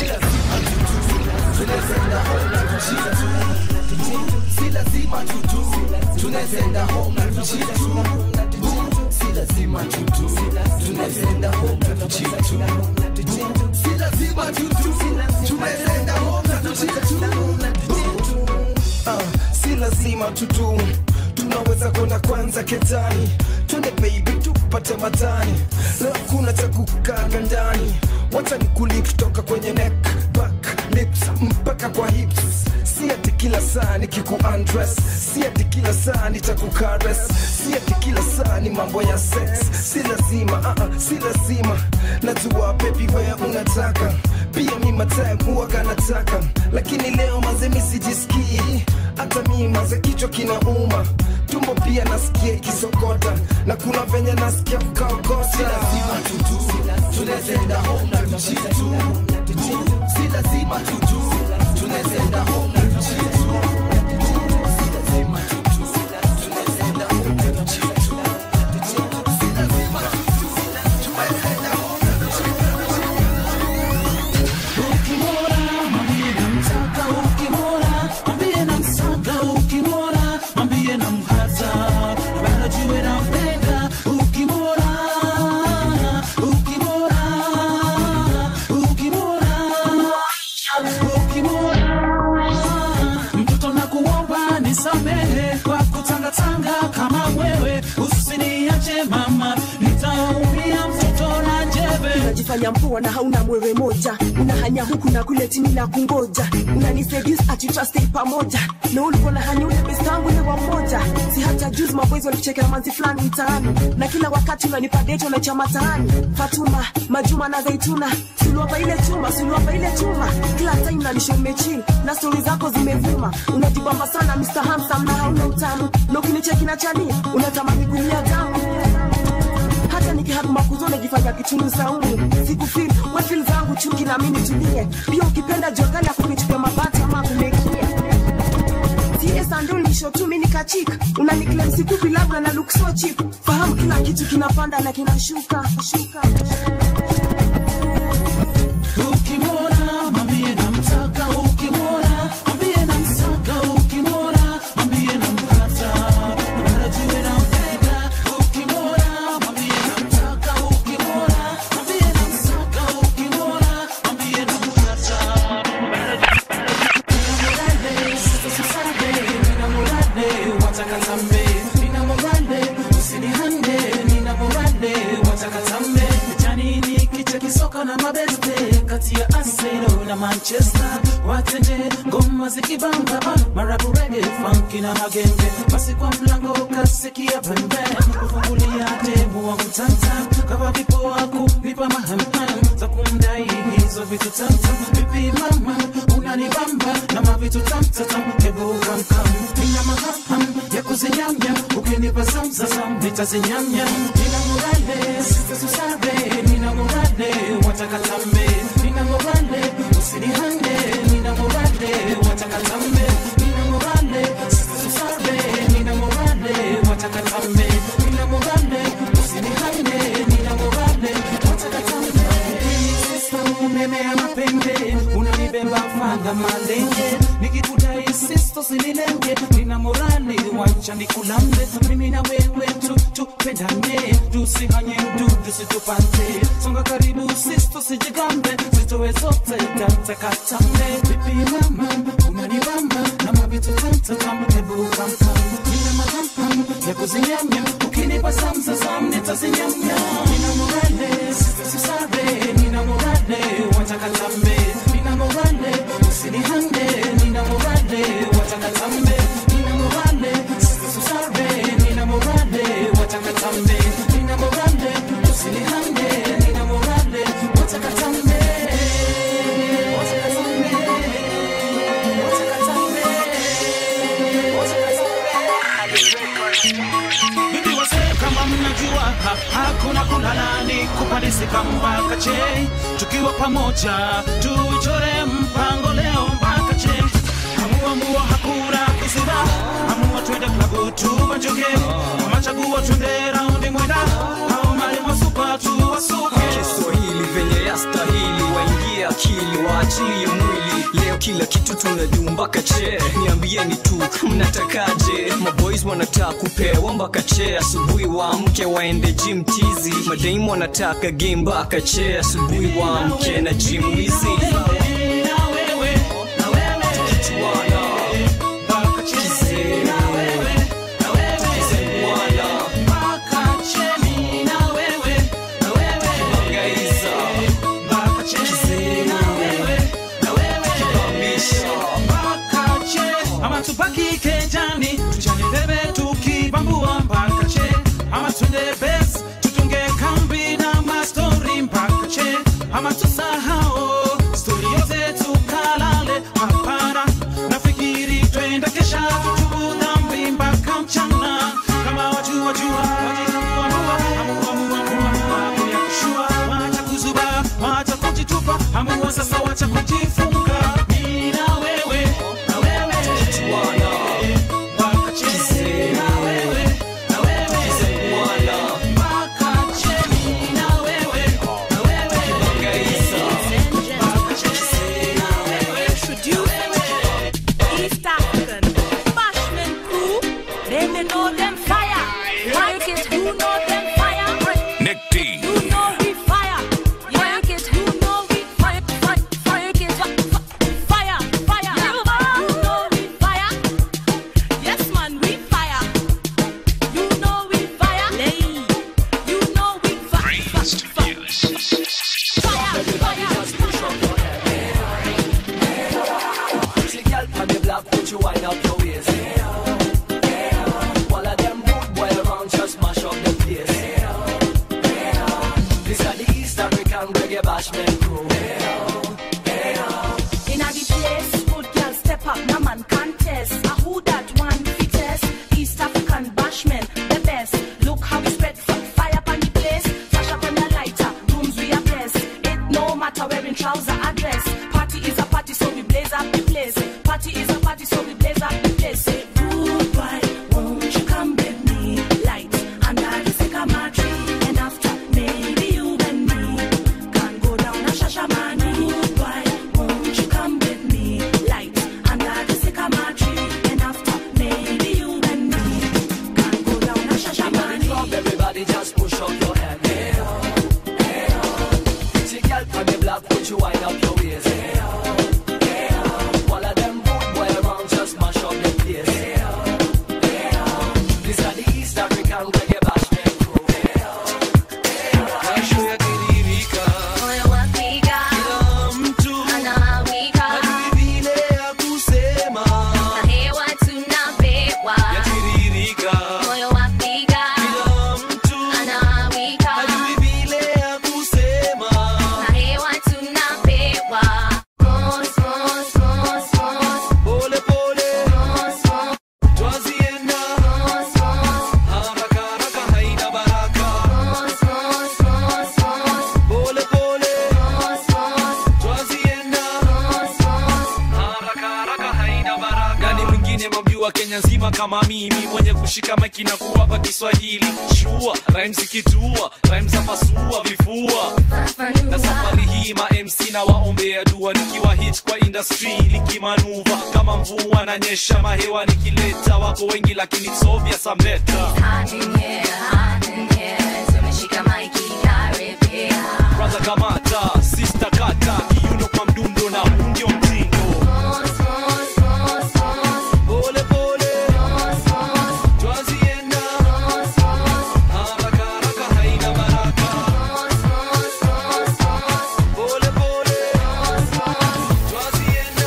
si lazima tutu tunaenda home na tuchia tu si lazima tutu tunaenda home na tuchia tu si lazima tutu tunaenda home na tuchia tu Ah, si lazima tutu tunaweza kwenda kwanza ketani twende baby tupate matani leo kuna cha kukaga ndani wacha ni kulip toka kwenye neck back lips mpaka kwa hips si ati kila saa nikiku undress si ati kila saa nitakukares si ati kila saa ni mambo ya sex si lazima uh -uh, si lazima najua baby wewe unataka pia mi matime huwaga nataka lakini leo maze mi sijisikii hata mi maze kichwa kinauma tumbo pia nasikia ikisokota na kuna venye nasikia kukaokota si lazima tutu tunazenda home na tuchia tu si lazima tutu tunazenda home na tuchia tu si lazima tutu tunazenda home na tuchia tu si lazima tutu tunazenda home na tuchia Ukimwona mwambie namtaka, ukimwona mwambie namsaka, ukimwona mwambie namhata, na bado jue nampenda. Ukimwona, ukimwona, ukimwona, ukimwona mtoto nakuomba nisamehe kwa kutangatanga kama wewe, usiniache mama, nitaumia mtoto na jebe unajifanya mpoa na hauna mwewe moja unahanya huku na kule chini na kungoja unaniseduce ati trustei pamoja na ulikuwa na hanya ule best wangu ule wa mmoja si hata juzi maboys walikuchekea manzi fulani mtaani na kila wakati unanipa date unacha mataani fatuma majuma na zaituna suluapa ile chuma suluapa ile chuma kila time nanisho mechill na stori zako zimevuma unajibamba sana Mr. Handsome na hauna utamu na ukinicheki na chani unatamani kulia damu hata nikihapa makuzo najifanya kichunu saumu sikufil wefil zangu chuki na mimi tulie pia ukipenda jokali akunichukua mabati ama kumekia tiesandul mishotumi nikachika unaniklem sikupi labda na look so cheap fahamu kila kitu kinapanda na kinashuka shuka Ukimwona mwambie namtaka, ukimwona mwambie namsaka, ukimwona mwambie nampata, na bado jue nampenda. Ukimwona mwambie namtaka, ukimwona mwambie namsaka, ukimwona mwambie nampata, na bado Ninamurade, sasa susade, ninamurade, watakatambe. Ninamurade, usinihande, ninamurade, watakatambe. Janini kicha kisoka na mabeste kati ya Arsenal na Manchester watenje ngoma zikibamba ah, marabu reggae funky na magenge basi kwa mlango kasikia pembe kufungulia demu wangu tanta kama vipo wako nipa mahamham za kumdai hizo vitu tanta vipi mama unanibamba na mavitu tamtatam hebu kamkam nina mahaham ya kuzinyamya ukinipa zamzazam nitazinyamya nina morale sitasusare nina morale watakatambe nina morale usinihande nina morale watakatambe nina morale sitasusare nina morale watakatambe nina morale usinihande nina morale watakatambe sista umeme ya mapembe unanibeba fanga malenge nikikudai sisto sinilenge nina morali wacha nikulambe mimi na wewe tu tupendane tusihanye mdudu situpate songa karibu sisto sijigambe zitowe zote tatakatambe vipi mama unanibamba na mavitu tamtatam hebu kamkam nina matampam ya kuzinyamya ukinipa samsasam nitazinyamya nina morale sitasisare nina morale watakatambe nina morale usinihande nina morale watakatambe nina morale sitasisare nina morale watakatambe nina morale usinihande nina morale watakatambe watakatambe Bibi wazee kama mnajua ha, hakuna kulalani kupandisika mpaka che tukiwa pamoja tuchore mpango leo mpaka che amua mua hakuna kusira amua twende klabu tuwajoge machaguo twende raundi mwenda au mali masupa tuwasuke Kiswahili venye yastahili tuachilie mwili leo kila kitu tunadu mpaka che niambieni tu mnatakaje maboys wanataka kupewa mpaka che asubuhi waamke waende gym tizi madaimu wanataka game mpaka che asubuhi waamke na gym wizi ama tubaki kejani tuchane debe tukibambua mpaka che ama tunde bes tutunge kambi na mastori mpaka che ama tusahao stori yote tukalale hapana nafikiri twenda kesha tutubu dhambi mpaka mchana kama wajua wajua wajitambua amua amua amua amua ya kushua wacha kuzuba wacha kujitupa amua sasa wacha kujifunga mimi na wewe na wewe mpaka che na wewe na wewe mpaka che mimi na wewe na wewe mpaka che na wewe East African Bashman crew, then they know them fire. Like it, who know them fire? Nick D. You know we fire. Like it, who know we fire? Fire, fire, it, fire, fire. You know we fire. Yes, man, we fire. You know we fire. You know we fire. Fire, fire. Pretty girl from the block, put you wind up your waist. All of them good boy around just mash up the place. This are the East African reggae bashment crew. In a the place, good girl step up, no man contest. A who that one fittest? East African bashman, the best. Look how we spread f- fire upon the place. Flash up on the lighter, rooms we are blessed. It no matter wearing trouser or dress. Party is a party, so we blaze up the place. Party is a party, so we blaze up the place. Say, rude boy, won't you come with me? Light under the sycamore tree, and after maybe you and me can go down a shashamani. Rude boy, won't you come with me? Light under the sycamore tree, and after maybe you and me can go down a In the shashamani. club, everybody just push up your hand. Pretty girl from the block, put you wind up your waist. All of them good boy around just mash up the place. This are the East African reggae bashment crew. Kesho yakidhihirika, Moyo wapiga, kila mtu anawika, hajui vile ya kusema. na hewa tunapewa. Yakidhihirika, Moyo wapiga, kila mtu anawika, hajui vile ya kusema. na hewa tunapewa. Mos, mos, mos, mos, Pole pole, mos, mos, twazienda mos, mos, haraka haraka, haina baraka. mos, mos, mos, mos, Pole pole, mos, mos, twazienda mos, mos. haraka haraka, haina baraka. Nani mwingine mamjua Kenya nzima kama mimi mwenye kushika maiki na kuwapa Kiswahili shua rhymes ikitua rhymes za pasua vifua na safari hii ma MC na waombea dua nikiwa hit kwa industry likimanuva kama mvua na nyesha mahewa nikileta wako wengi lakini it's obvious I'm better Hot in here, hot in here, tumeshika maiki karibia. brother kamata sister kata kiuno kwa mdundo na huu ndio mtindo Mos, mos, mos, mos, pole pole mos, mos, twazienda mos, mos. haraka haraka haina baraka Mos, mos, mos, mos, pole pole mos, mos. twazienda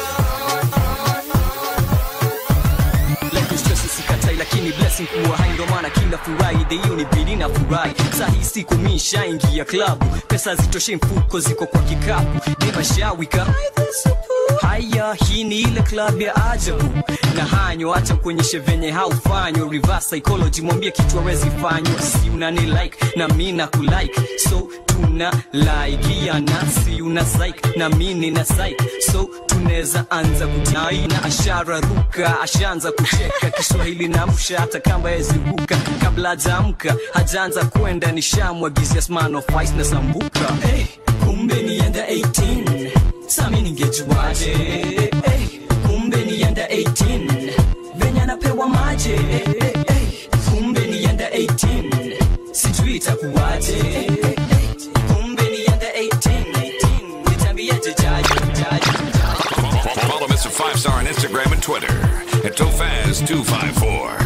Life is stress sikatai lakini blessing kuwa hai ndo maana kila Friday hiyo ni bidi na furahi saa hii siku mi nishaingia klabu pesa zitoshe mfuko ziko kwa kikapu nimashawika haya hii ni ile club ya ajabu na hanyo acha kuonyeshe venye haufanywa reverse psychology mwambie kitu awezi fanywa si unani like na mi na kulike so tuna laikiana si una psych na mi nina psych so tunaweza anza kutai na ashara ruka ashaanza kucheka kiswahili na msha hata kamba yeziruka kabla hajaamka hajaanza kwenda nishamwagizia smano fice na sambuka hey, kumbe nienda 18 sami ningejuaje hey, kumbe nienda 18 venye anapewa maje hey, hey, kumbe nienda 18 sijui itakuwaje hey, hey, kumbe nienda 18 nitambiaje jaji jaji Follow Mr. Five Star on Instagram and Twitter at Tofaz254.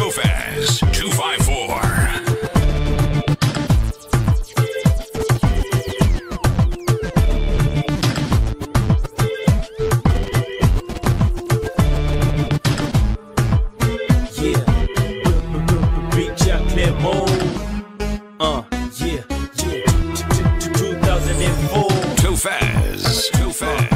Tofaz254. Yeah. Big Jack Clermont. Uh, yeah, yeah. 2004. Tofaz. Tofaz.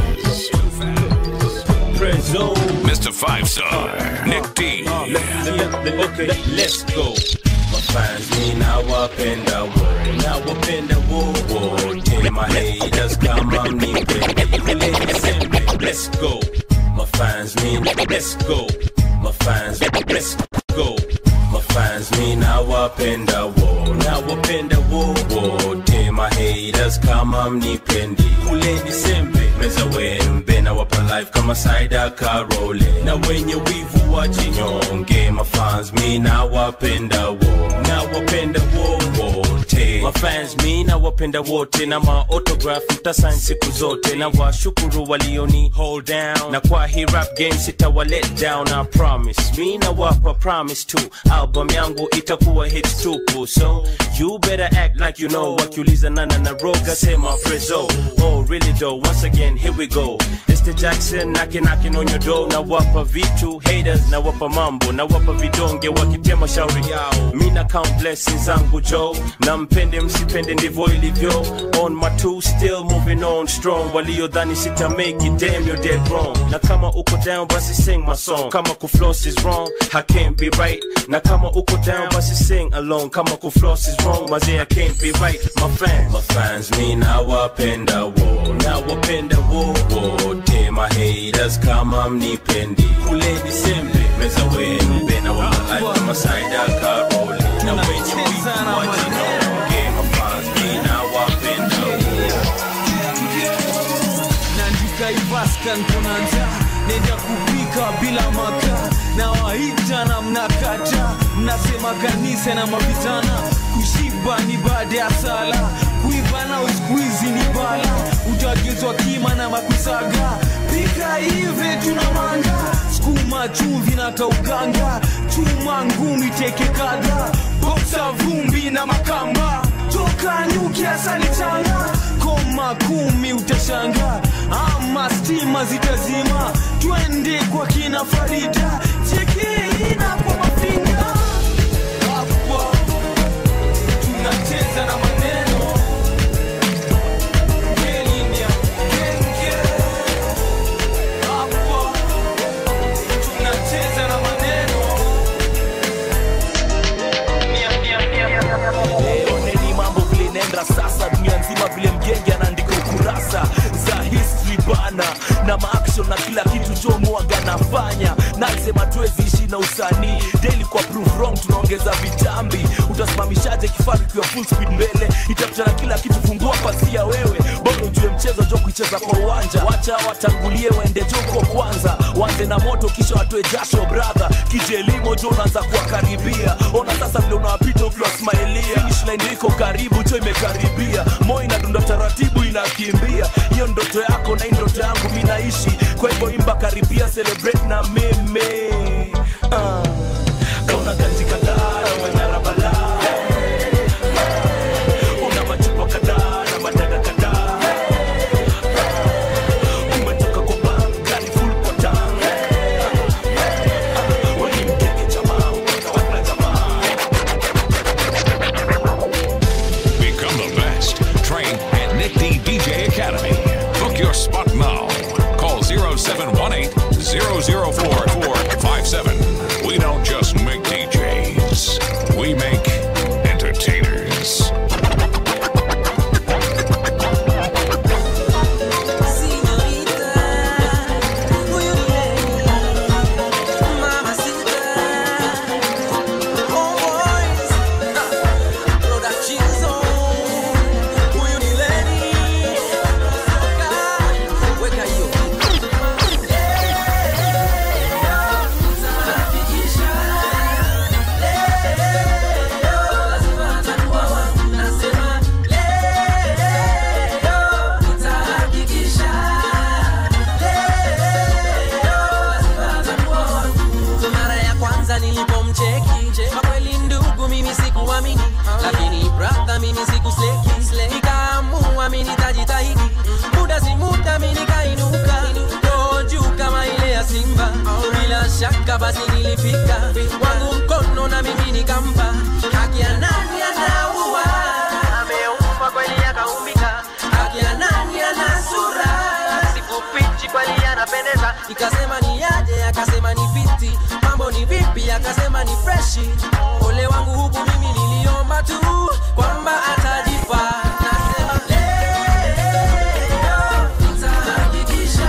Prezzo. Mr. Five Star. Nick D. Okay, let's go. Mafans mi nawapenda wo nawapenda wo wo tema haters kama mnipende let's go Mafans mi let's go Mafans let's go Mafans mi nawapenda wo nawapenda wo wo tema haters kama mnipendi kule Disembe meza wembe na wapa life kama Saida Karole na wenye wivu wajinyonge mafans mi nawapenda wo nawapenda wo wote mafans mi nawapenda wote na maotograph mtasign siku zote na washukuru walioni hold down na kwa hii rap game sitawa let down I promise mi nawapa promise tu album yangu itakuwa hits tupu so you better act like you know wakiuliza nana na roga sema prezo oh really though once again here we go it's the Jackson knocking knocking on your door na wapa vitu haters na wapa mambo na wapa vidonge wakitema shauri yao mi na count blessings zangu jo na mpende msipende ndivyo ilivyo on my two still moving on strong waliodhani sita make it damn you're dead wrong na kama uko down basi sing my song kama kufloss is wrong I can't be right na kama uko down basi sing along kama kufloss is wrong mazee I can't be right my fans my fans mi nawapenda wo nawapenda wo wote my haters kama mnipendi kule Disembe meza wenu bena wa life kama Saida Karoli na wenye wivu wajinonge my fans mi nawapenda naandika ivaska nkona njaa nenda kupika bila makaa na waita na mnakata mnasema kanisa na mavitana kushiba ni baada ya sala kuiva na uskuizi ni bala utagezwa kima na makusaga pika hivi tuna manga skuma chumvi na kauganga chuma ngumi teke kadha boksa vumbi na makamba toka nyuki asali changa koma kumi utashanga ama stima zitazima twende kwa kina farida chekeina kwa mafinga hapo tunacheza na maneno Kenya, Kenya. Hapo tunacheza na maneno leo neni mambo vile nenda sasa dunia nzima vile mgenge anaandika ukurasa za history bana na maaction na kila kitu chomuaga nafanya nasema tuwezi ishi na usanii daily kwa proof wrong tunaongeza vitambi utasimamishaje kifaru kiwa full speed mbele itapitana kila kitu fungua pasia wewe bora ujue mchezo jo kuicheza kwa uwanja wacha watangulie waende joko kwanza wanze na moto kisha watoe jasho brother kijelimo jo unaanza kuwakaribia ona sasa vile unawapita ukiwasmailia finish line iko karibu cho imekaribia moyo inadunda taratibu inakimbia hiyo ndoto yako na hii ndoto yangu mi naishi kwa hivyo imba karibia celebrate na mimi uh. kauna ganji kadhaa na manyara balaa una machupa kadhaa na madada kadhaa umetoka kwa bank gari full kwa tank wani mkeke jamaa umekawaka jamaa Become the best. Train at Nick D DJ Academy. Book your spot now. Call 0718 004 siku sleki nikaamua mi nitajitahidi muda si muda mi nikainuka roho juu kama ile ya simba bila shaka basi nilifika wangu mkono na mimi nikampa haki ya nani anaua ameumba kweli akaumbika haki ya nani ana sura sikufichi kweli anapendeza ikasema ni aje akasema ni fiti mambo ni vipi akasema ni freshi ole wangu huku mimi niliomba tu kwamba atajipa nasema leo nitahakikisha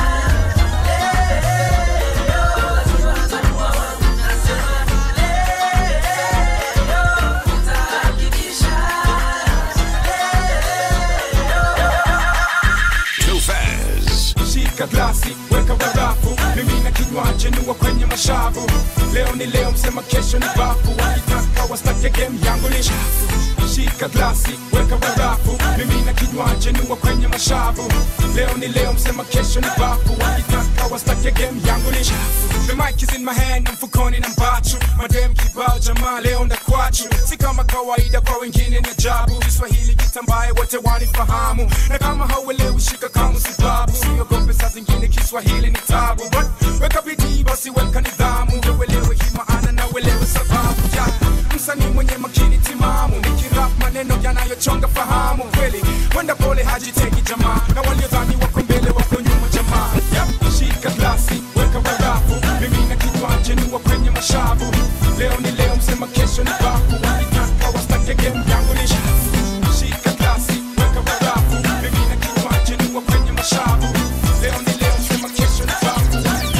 Too fast. shika glasi weka barafu mimi na kinywaji nua kwenye mashavu leo ni leo msema kesho ni bafu wakitaka wastake game yangu ni chafu shika glasi weka barafu mimi na kinywaji nua kwenye mashavu leo ni leo msema kesho ni bafu wakitaka wastake game yangu ni chafu the mic is in my hand na mfukoni na mbachu madem kibao jamaa leo ndakwachu si kama kawaida kwa wengine ni ajabu kiswahili kitambaye wote wanifahamu na kama hauelewi shika kama sibabu siogope saa zingine kiswahili ni tabu but weka bidii basi weka nidhamu ndio uelewe hii maana na uelewe sababu ya msanii mwenye makini timamu nikirap maneno yanayochonga fahamu kweli wenda pole hajiteki jamaa na waliodhani wako mbele wako nyuma jamaa yep. shika glasi weka barafu mimi na kinywaji nua kwenye mashavu leo ni leo msema kesho ni bafu wakitaka wastake game yangu ni shafu shika glasi weka barafu mimi na kinywaji nua kwenye mashavu leo ni leo msema kesho ni bafu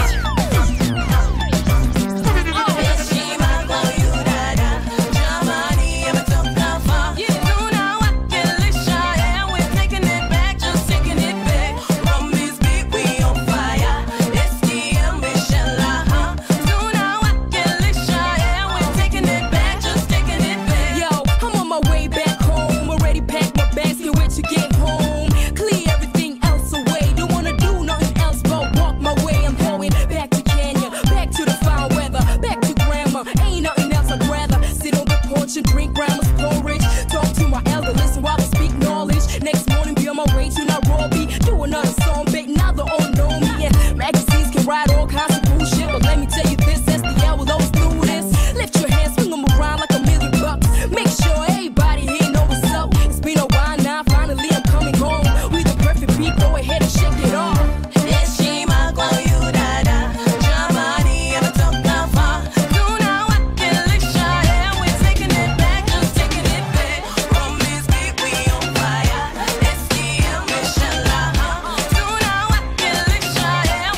Yo, I'm on my way back home. Already packed my bags, can't wait to get home. Clear everything else away. Don't wanna do nothing else but walk my way. I'm going back to Kenya, back to the foul weather, back to grandma. Ain't nothing else I'd rather sit on the porch and drink grandma's porridge. Talk to my elder, listen while I speak knowledge. Next morning, be on my way to Nairobi. Do another song, bait, now they all know me. Yeah, magazines can write all kinds of bullshit, but let me tell you this: SDL will always do this. Lift your hands, swing them around like a million bucks. Make sure everybody here know what's up. It's been a while now, finally I'm coming home. We the perfect beat, go ahead and shake it off. Heshima kwa yu dada, jamani ametoka far. Tunawakilisha, yeah, we're taking it back, just taking it back. From this beat we on fire. SDM, inshallah. Tunawakilisha, yeah,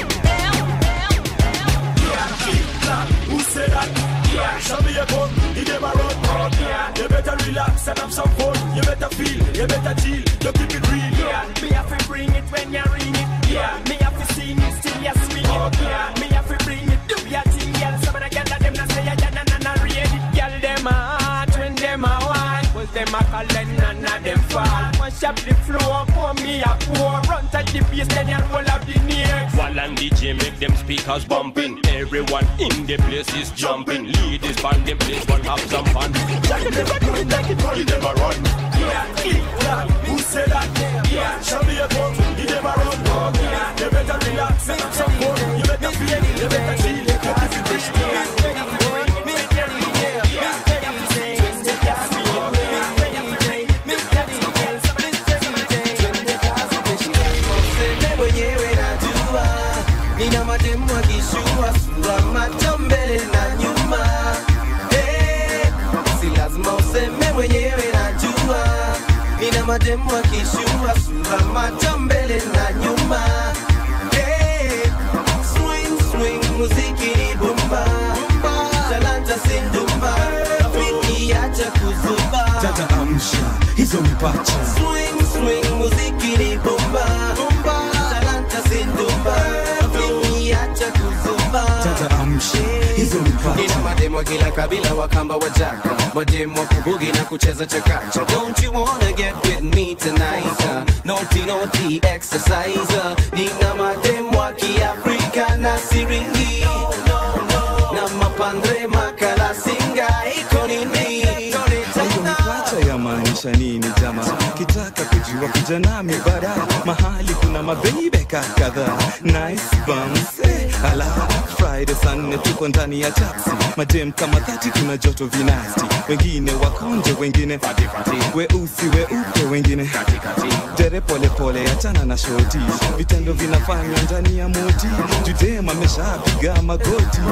Who said that? Yeah, show me a gun, he never run. Yeah, you better relax and have some fun. You better feel, you better chill, you keep it real. Yeah, me have to bring it when you ring it. Yeah, me have to sing it still you swing it. Yeah, me have to bring it, do your thing, girl. Some of the girls them not say ya na na na read it. Girl them a hot when them a wine, cause them a calling none of them fall. Mash up the floor, pour me a pour. Run to the bass, then you roll up the neck. While and DJ make them speakers bumping. Everyone in the place is jumping. Ladies band them place, but have some fun. Jack it, never do it, take it, you never run. Yeah, yeah, who said that? Yeah, show me a gun, he never run. Yeah, you better relax and have some fun. You better feel, you better chill, you keep it mwenyewe najua nina mademu akishua sura macho mbele na nyuma Eh, si lazima useme mwenyewe najua nina mademu akishua sura macho mbele na nyuma Eh, swing swing muziki ni bomba talanta sindumba rafiki acha kuzuba Dada amsha hizo mpacha swing swing muziki ni bomba talanta sindumba rafiki acha kuzuba Dada amsha hizo mpacha Nina mademu wa kila kabila wakamba wajaka mademu wa kubugi na kucheza chakacha don't you wanna get with me tonight uh, naughty naughty exercise uh, nina mademu wa kiafrika na siringi na mapandre makala singa iko nini hizo mpacha ya maanisha unamaanisha nini jama kitaka kujua kuja nami bara mahali kuna mabebeka kadhaa nice bums eh, ala friday saa nne tuko ndani ya taxi madem kama dhati tuna joto vinasti wengine wakonje wengine weusi weupe wengine dere polepole achana na shoti vitendo vinafanywa ndani ya moti judem ameshapiga magoti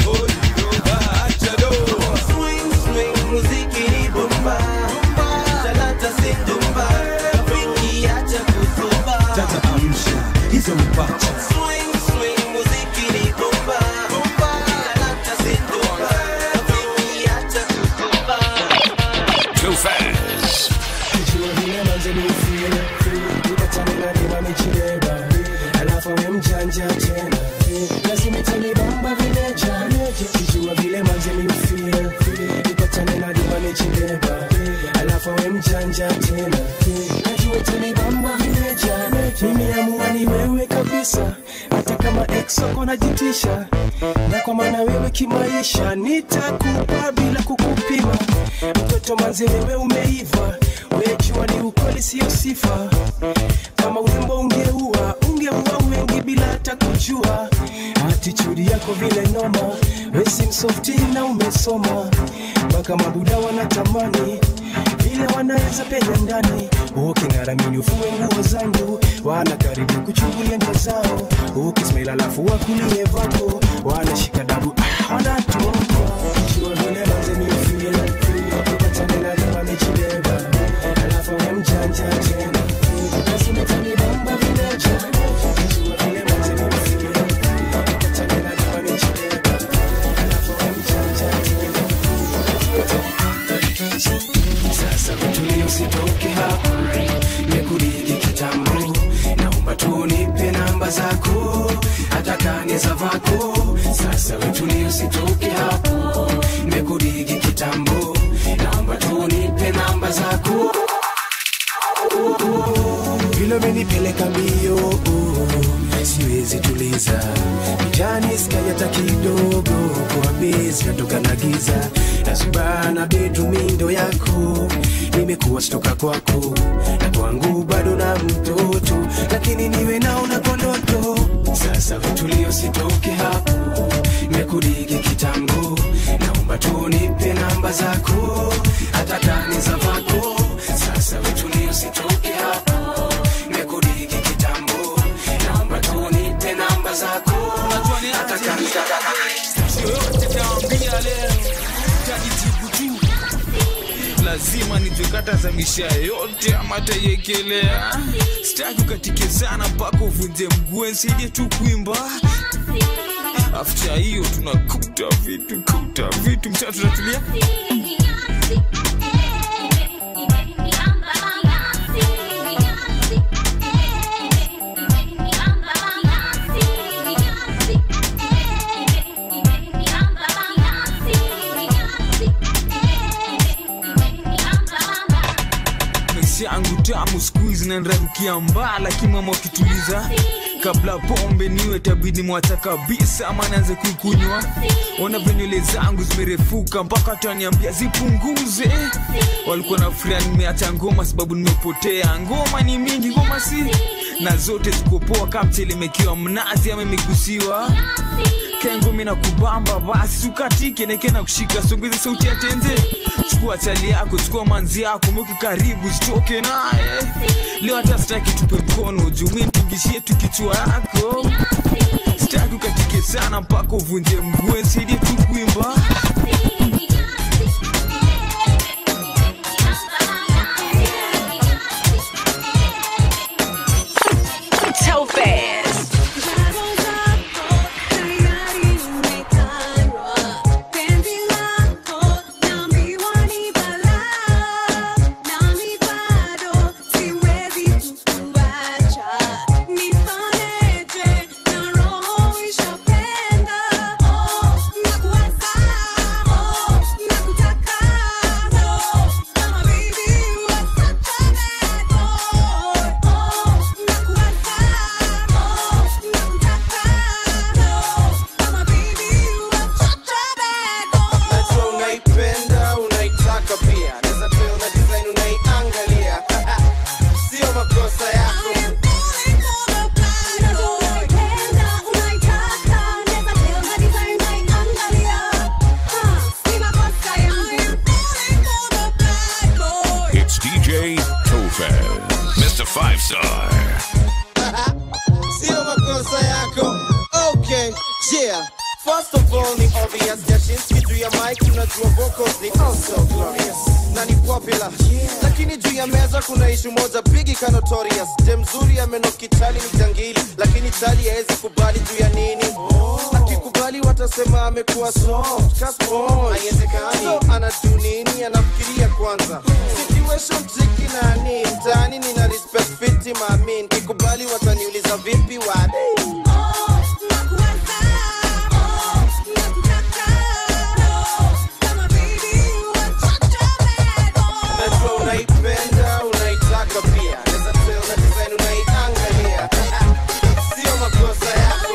Swing, swing, muziki ni bomba. Talanta si dumba. Rafiki acha kuzuba. tata amsha hizo mpacha Swing, swing, muziki ni bomba. Talanta si dumba. Rafiki acha kuzuba. Too fast. Kijua vile manze ni feel, feel. Ukatana na dima michileba. Alafu we mjanja tena. Lazima itanibamba vile jana. Kijua vile manze ni feel, feel. Ukatana na dima michileba. Alafu we mjanja tena. Najua itanibamba vile jana. Nimeamua ni wewe kabisa. Hata kama ex wako najitisha. Na kwa maana wewe kimaisha nitakupa bila kukupima. Mtoto manze wewe umeiva. Wejua ni ukweli sio sifa. Kama urembo ungeua, ungeua wengi bila hata kujua. Attitude yako vile noma, wesi msofti na umesoma. Mpaka mabuda wanatamani vile wanaweza penya ndani. Uking'aramini ufue nguo zangu, wanakaribu kuchungulia njia zao. Ukismail alafu wakulie vako, wanashika dabu, ah, wanatoka. Jua vile manze ni feel, feel. Ukatane na lima mechileba, alafu we mjanja tena. Lazima itanibamba vile jana. Jua vile manze ni feel, ukatane na lima mechileba, alafu we mjanja tena. Sasa kutulia usitoke hapo, nimekuligi kitambo, naomba tu nipe namba zako, hata kani za vako. Sasa wetulia usitoke hapo, nimekuligi kitambo, naomba tu nipe namba zako. Vile umenipeleka mbio, siwezi tuliza kijani sky hata kidogo, kwa bezi natoka na giza nasubana betumindo yako, nimekuwa stoka kwako na kwangu bado na mtoto, lakini niwe naona kwa ndoto. Sasa vitulio sitoke hapo, nimekudigi kitambo, naomba tu nipe namba zako, hata kani za vako. Sasa vitulio sitoke hapo, nimekudigi kitambo, naomba tu nipe namba zako, hata kani za yoyote taambia leo tajitibu tu lazima nijekatazamisha yote ama taiekelea sitaki ukatike sana mpaka uvunje mguu nsaidie tu kuimba afta hiyo tunakuta vitu kuta vitu mtaa tunatulia maisha yangu tamu skuizi nanrarukia mbaa lakini mama wakituliza kabla pombe niwe tabidi mwacha kabisa ama naanze kuikunywa ona venywele zangu zimerefuka mpaka taniambia zipunguze walikuwa na furia nimeacha ngoma sababu nimepotea ngoma ni mingi ngoma si na zote zikopoa kamtelemekiwa mnazi ama imegusiwa kengo mina kubamba basi sukatike neke na kushika songeze sauti ya tenze chukua chali yako chukua manzi yako mweke karibu sitoke naye leo hata sitaki tupe mkono juu mi nipigishie tu kichwa yako sitaki ukatike sana mpaka uvunje mguu nsaidie tu kuimba Topaz. Nifanyeje na roho ishapenda, oh, nakuwaza Lopez, Mr. Five Star. sio makosa yako okay yeah First of all ni obvious Jashinski juu ya mic unajua vocals ni also glorious na ni popular lakini juu ya meza kuna ishu moja bigi ka notorious je mzuri amenokitali ni jangili lakini tali haezi kubali juu ya nini akikubali watasema amekuwa soft ka sponge. haiwezekani so anajuu nini anafikiria kwanza situation tricky nani mtaani nina respect fiti mamin kikubali wataniuliza vipi wade najua unaipenda unaitaka pia Naweza tell na design unaiangalia sio makosa yako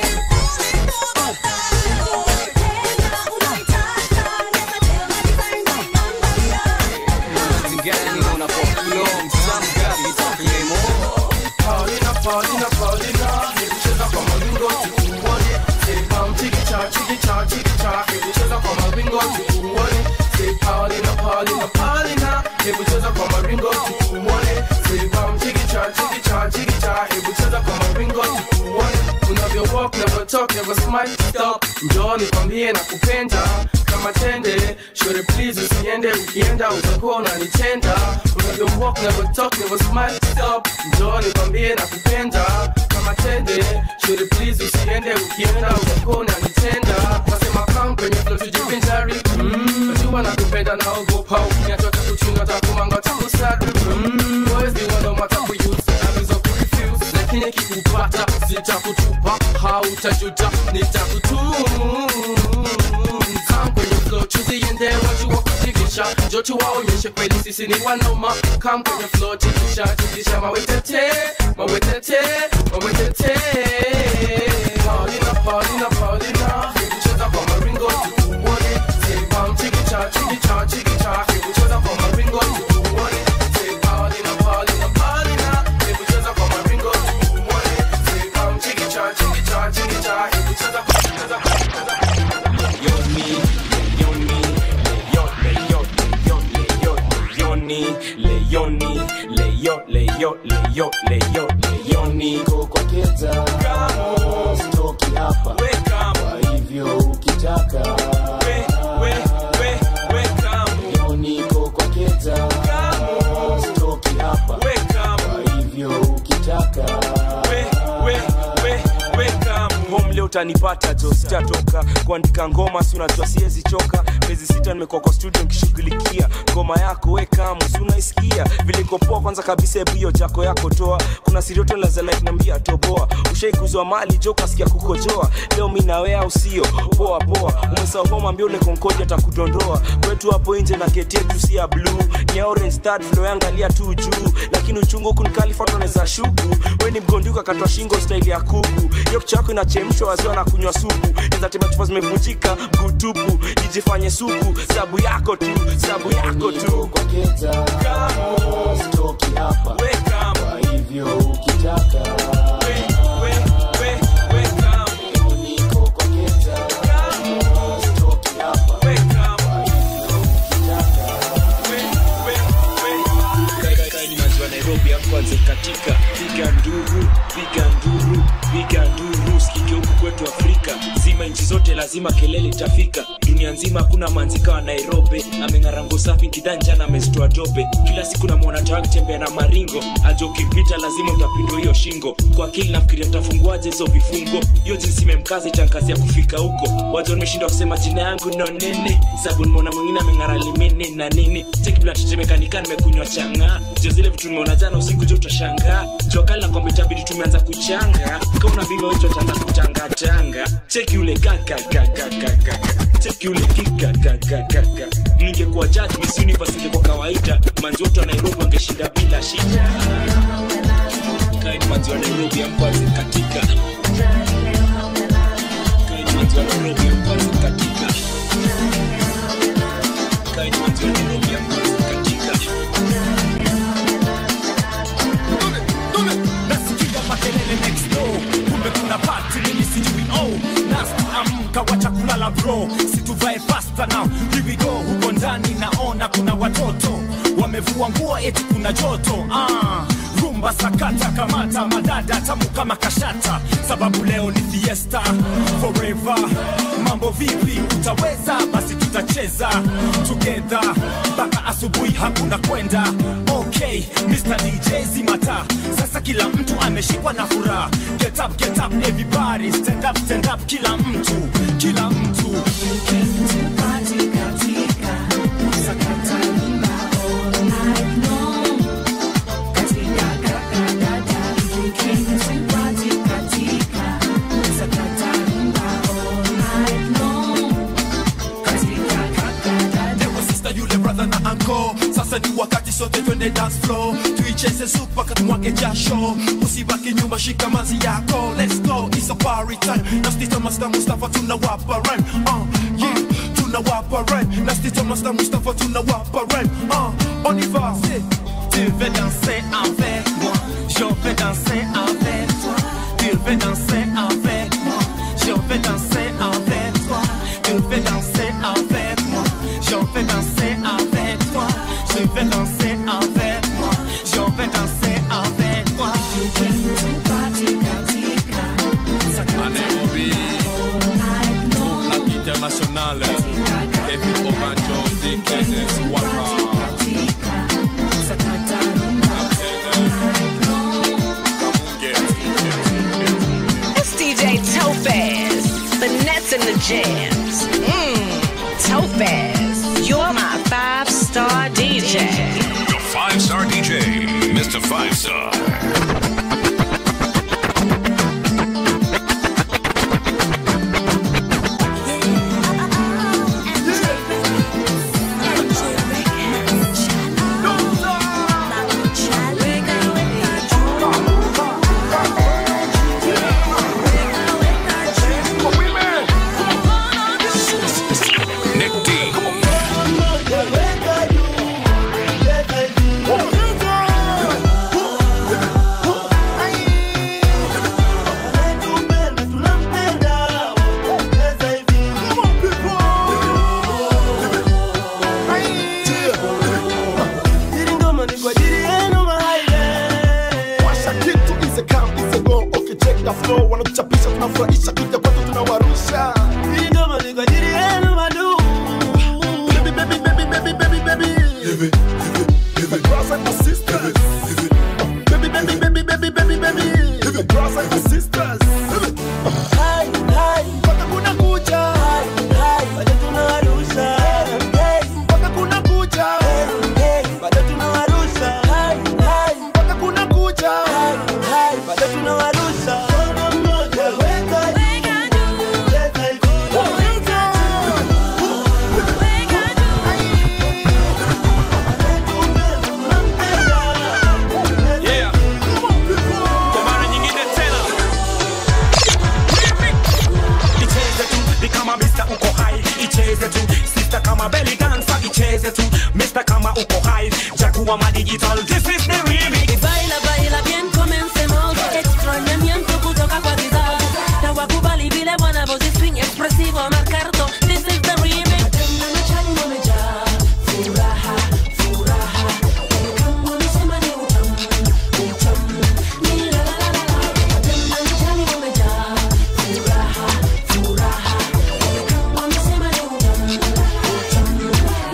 Paulina, Paulina, Paulina, nilicheza kwa mawingo tukuone. Say pam, chiki cha, chiki cha, chiki cha, nilicheza kwa mawingo tukuone. Say Paulina, Paulina, Paulina, nilicheza kwa mawingo tukuone. Say pam, chiki cha, chiki cha, chiki cha, nilicheza kwa mawingo tukuone. Unavyo walk, never talk, never smile, stop. Njoo nikwambie na kupenda kama tende Shore please usiende ukienda utakuwa unanitenda Unavyo walk, never talk, never smile, stop Njoo nikwambie na kupenda kama tende Shore please usiende ukienda utakuwa unanitenda Nasema come kwenye flow tujivinjari mm. Najua nakupenda naogopa ukiniacha takuchunga takumanga takusaga mm. Boys ni wano matakuyuzi naweza kurefuse lakini kikupata sitakutupa hautajuta nitakutunza kwenye flow tuziende wajua kutikisha njo tuwaonyeshe kweli sisi ni wanoma kam kwenye flow tikisha tikisha mawetete mawetete mawetete Paulina Paulina Paulina kucheza kwa maringo tukuone Say chikicha chikicha chikicha kucheza kwa maringo tukuone Say Paulina Paulina Paulina kucheza kwa maringo tukuone Say chikicha chikicha chikicha kucheza kwa kucheza kwa Leoni, Leoni, Leo, Leo, Leo, Leo, Leoni Niko kwa keta kamo stoki hapa kwa hivyo ukitaka leo niko kwa keta kamo stoki hapa kwa hivyo ukitaka home leo utanipata jo sitatoka kuandika ngoma si unajua siwezi choka miezi sita nimekuwa kwa studio nikishughulikia ngoma yako weka si unaisikia vile iko poa kwanza kabisa hebu hiyo jako yako toa kuna sirioto lazalainambia toboa ushaikuzwa mali jo kasikia kukojoa leo mi nawe au sio poa poa umesahau homa ambia ule konkoji atakudondoa kwetu hapo nje na keti yetu si ya blue ni ya orange start flow yangalia tu juu lakini uchungu huku nikalifatoneza shuku we ni mgonduka katwa shingo staili ya kuku hiyo kichwa yako inachemshwa waziwa na kunywa supu ezatema chupa zimevunjika mgutupu ijifanye supu sabu yako tu sabu yako tu kwa keta kamo stoki hapa kwa hivyo ukitaka leo niko kwa keta kamo stoki hapa kwa hivyo Kaini maziwa Nairobi hapo kwanza katika piga nduru piga nduru piga nduru sikike huku kwetu Afrika zima nchi zote lazima kelele itafika dunia nzima hakuna manzika wa Nairobi ameng'arango safi kidanja na amezitoa dope kila siku namwona tawa akitembea na maringo ajo ukipita lazima utapindwa hiyo shingo kwa akili nafikiria tafunguaje hizo vifungo hiyo jinsi imemkaza itankazi ya kufika huko wajo nimeshindwa kusema jina yangu no nene sabu nimeona mwingine ameng'ara limini na nini tekiblatetemekanika nimekunywa changa jo zile vitu nimeona jana usiku jo utashangaa jokali na kwamba itabidi tumeanza kuchanga kauna vile wecho taanza kutangatanga cheki ule kakakakakaka cheki ule kikakakakaka ningekuwa judge Miss Universe ingekuwa kawaida manjoto wa Nairobi wangeshinda bila shida kaini manzi wa Nairobi amkwazi katika kaini manzi wa Nairobi amkwazi katika kaini manzi wa Nairobi amkwazi katika nasikia makelele next door kumbe kuna party mimi sijui oh nasti amka wacha kulala bro situvae fasta now here we go huko ndani naona kuna watoto wamevua nguo eti kuna joto ah rumba sakata kamata madada tamu kama kashata sababu leo ni fiesta forever mambo vipi utaweza basi tutacheza together mpaka asubuhi hakuna kwenda okay Mr. DJ zimata sasa kila mtu ameshikwa na furaha get up get up everybody stand up stand up kila mtu kila mtu Ewe sister yule brother na anko sasa ni wakati sote twende dance floor tuicheze sup mpaka tumwage jasho usibaki nyuma shika mazi yako let's go it's a party time na stita master mustafa tunawapa rhyme uh, yeah tunawapa rhyme na stita master mustafa tunawapa rhyme uh, on y va Tu veux danser avec moi, je veux danser avec toi. Tu veux danser avec moi, je veux danser avec toi. Tu veux danser avec moi, je veux danser avec toi. Je veux danser avec moi, je veux danser avec toi. À Nairobi, la internationale, Kevin Obanjo, Dickens, Waka. It's DJ Topaz, finesse in the jams. Mmm, Topaz, you're my five star DJ. The five star DJ, Mr. Five Star. Nick D. Washa kitu is a come is a go okay check the flow wanatuchapisha tunafurahisha kija kwetu tunawarusha Hii ngoma ni kwa ajili yenu madu Baby baby baby baby baby baby My brothers and my sisters Baby baby baby baby baby baby My brothers and my sisters Hai hai mpaka kuna kucha Hai hai bado tunawarusha Hey mpaka kuna kucha Hey hey bado tunawarusha Hai hai mpaka kuna kucha Hai hai bado tunawarusha Mkono mmoja weka Yeah. Kwa mara nyingine tena. Icheze tu ni kama Mr. uko high. Icheze tu sister kama belly dancer. Icheze tu Mr. kama uko high. Jaguar ma digital. This is the remix. Baila, baila bien, comencemos. Extrañamiento kutoka kwa kizazi. Na wakubali vile wanavyozi swing expresivo marcarto. This is the remix. Matendo na chali wamejaa. Furaha, furaha. Kama wamesema ni utamu, utamu. Ni la la la la la. Matendo na chali wamejaa. Furaha, furaha. Kama wamesema ni utamu, utamu.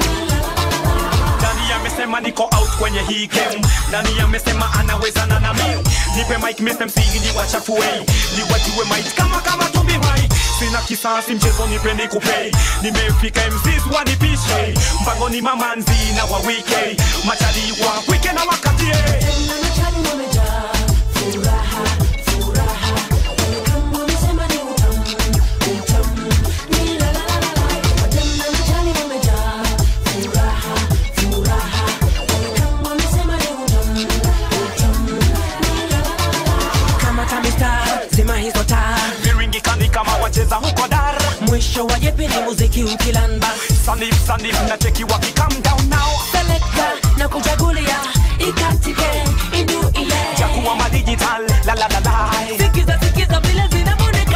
Nani amesema niko out kwenye hii game? Nani amesema anawezana na mimi? Nipe mic Mr. MC ni wachafue, ni wajue mic kama kama Tobi White. Sina kisasi mchezo nipe nikupei, nimefika MCs wanipishe, mpango ni mamanzi na wa wike, machali wa wike na wakatie. Kama tamista, zima hizo taa. Viringi kani kama wacheza huko dar. Mwisho wa jepi ni muziki ukilamba. Sanif sanif na cheki waki calm down now. Selector na kuchagulia ikatike indu ile. Jaguar ma digital la la la la. Sikiza sikiza vile zinamoneka.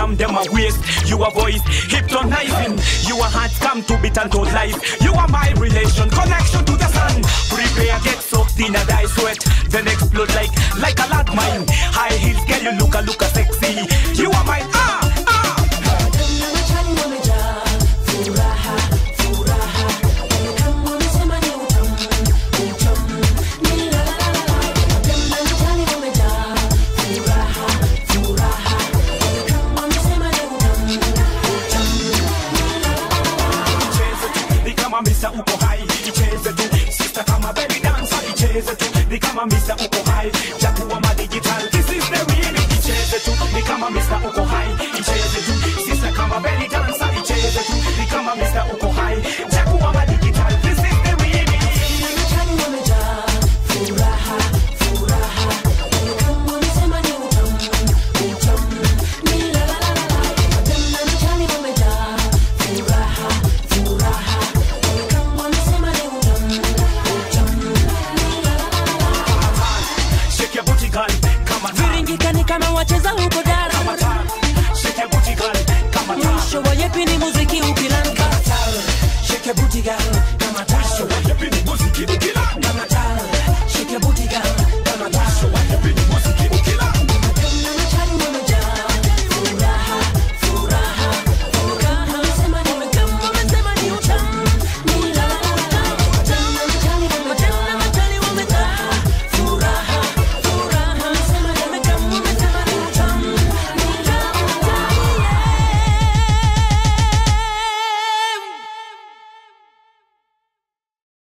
from them a waste. You a voice, hypnotizing. You a heart come to beat and to life. You are my relation, connection to the sun. Prepare, get soaked in a dye sweat, then explode like like a landmine. High heels, girl, you look a look a sexy. You are my ah ah. ni kama misa uko hai icheze tu sister kama belly dancer icheze tu ni kama misa uko hai jakuwa ma digital this is the remix icheze tu ni kama misa uko hai icheze tu sister kama belly dancer icheze tu ni kama misa uko hai jakuwa ma digital this is the remix shake your booty girl kama viringikani kama wacheza huko dara shake your booty girl kama mwisho wa yepi ni muziki ukilanga shake your booty girl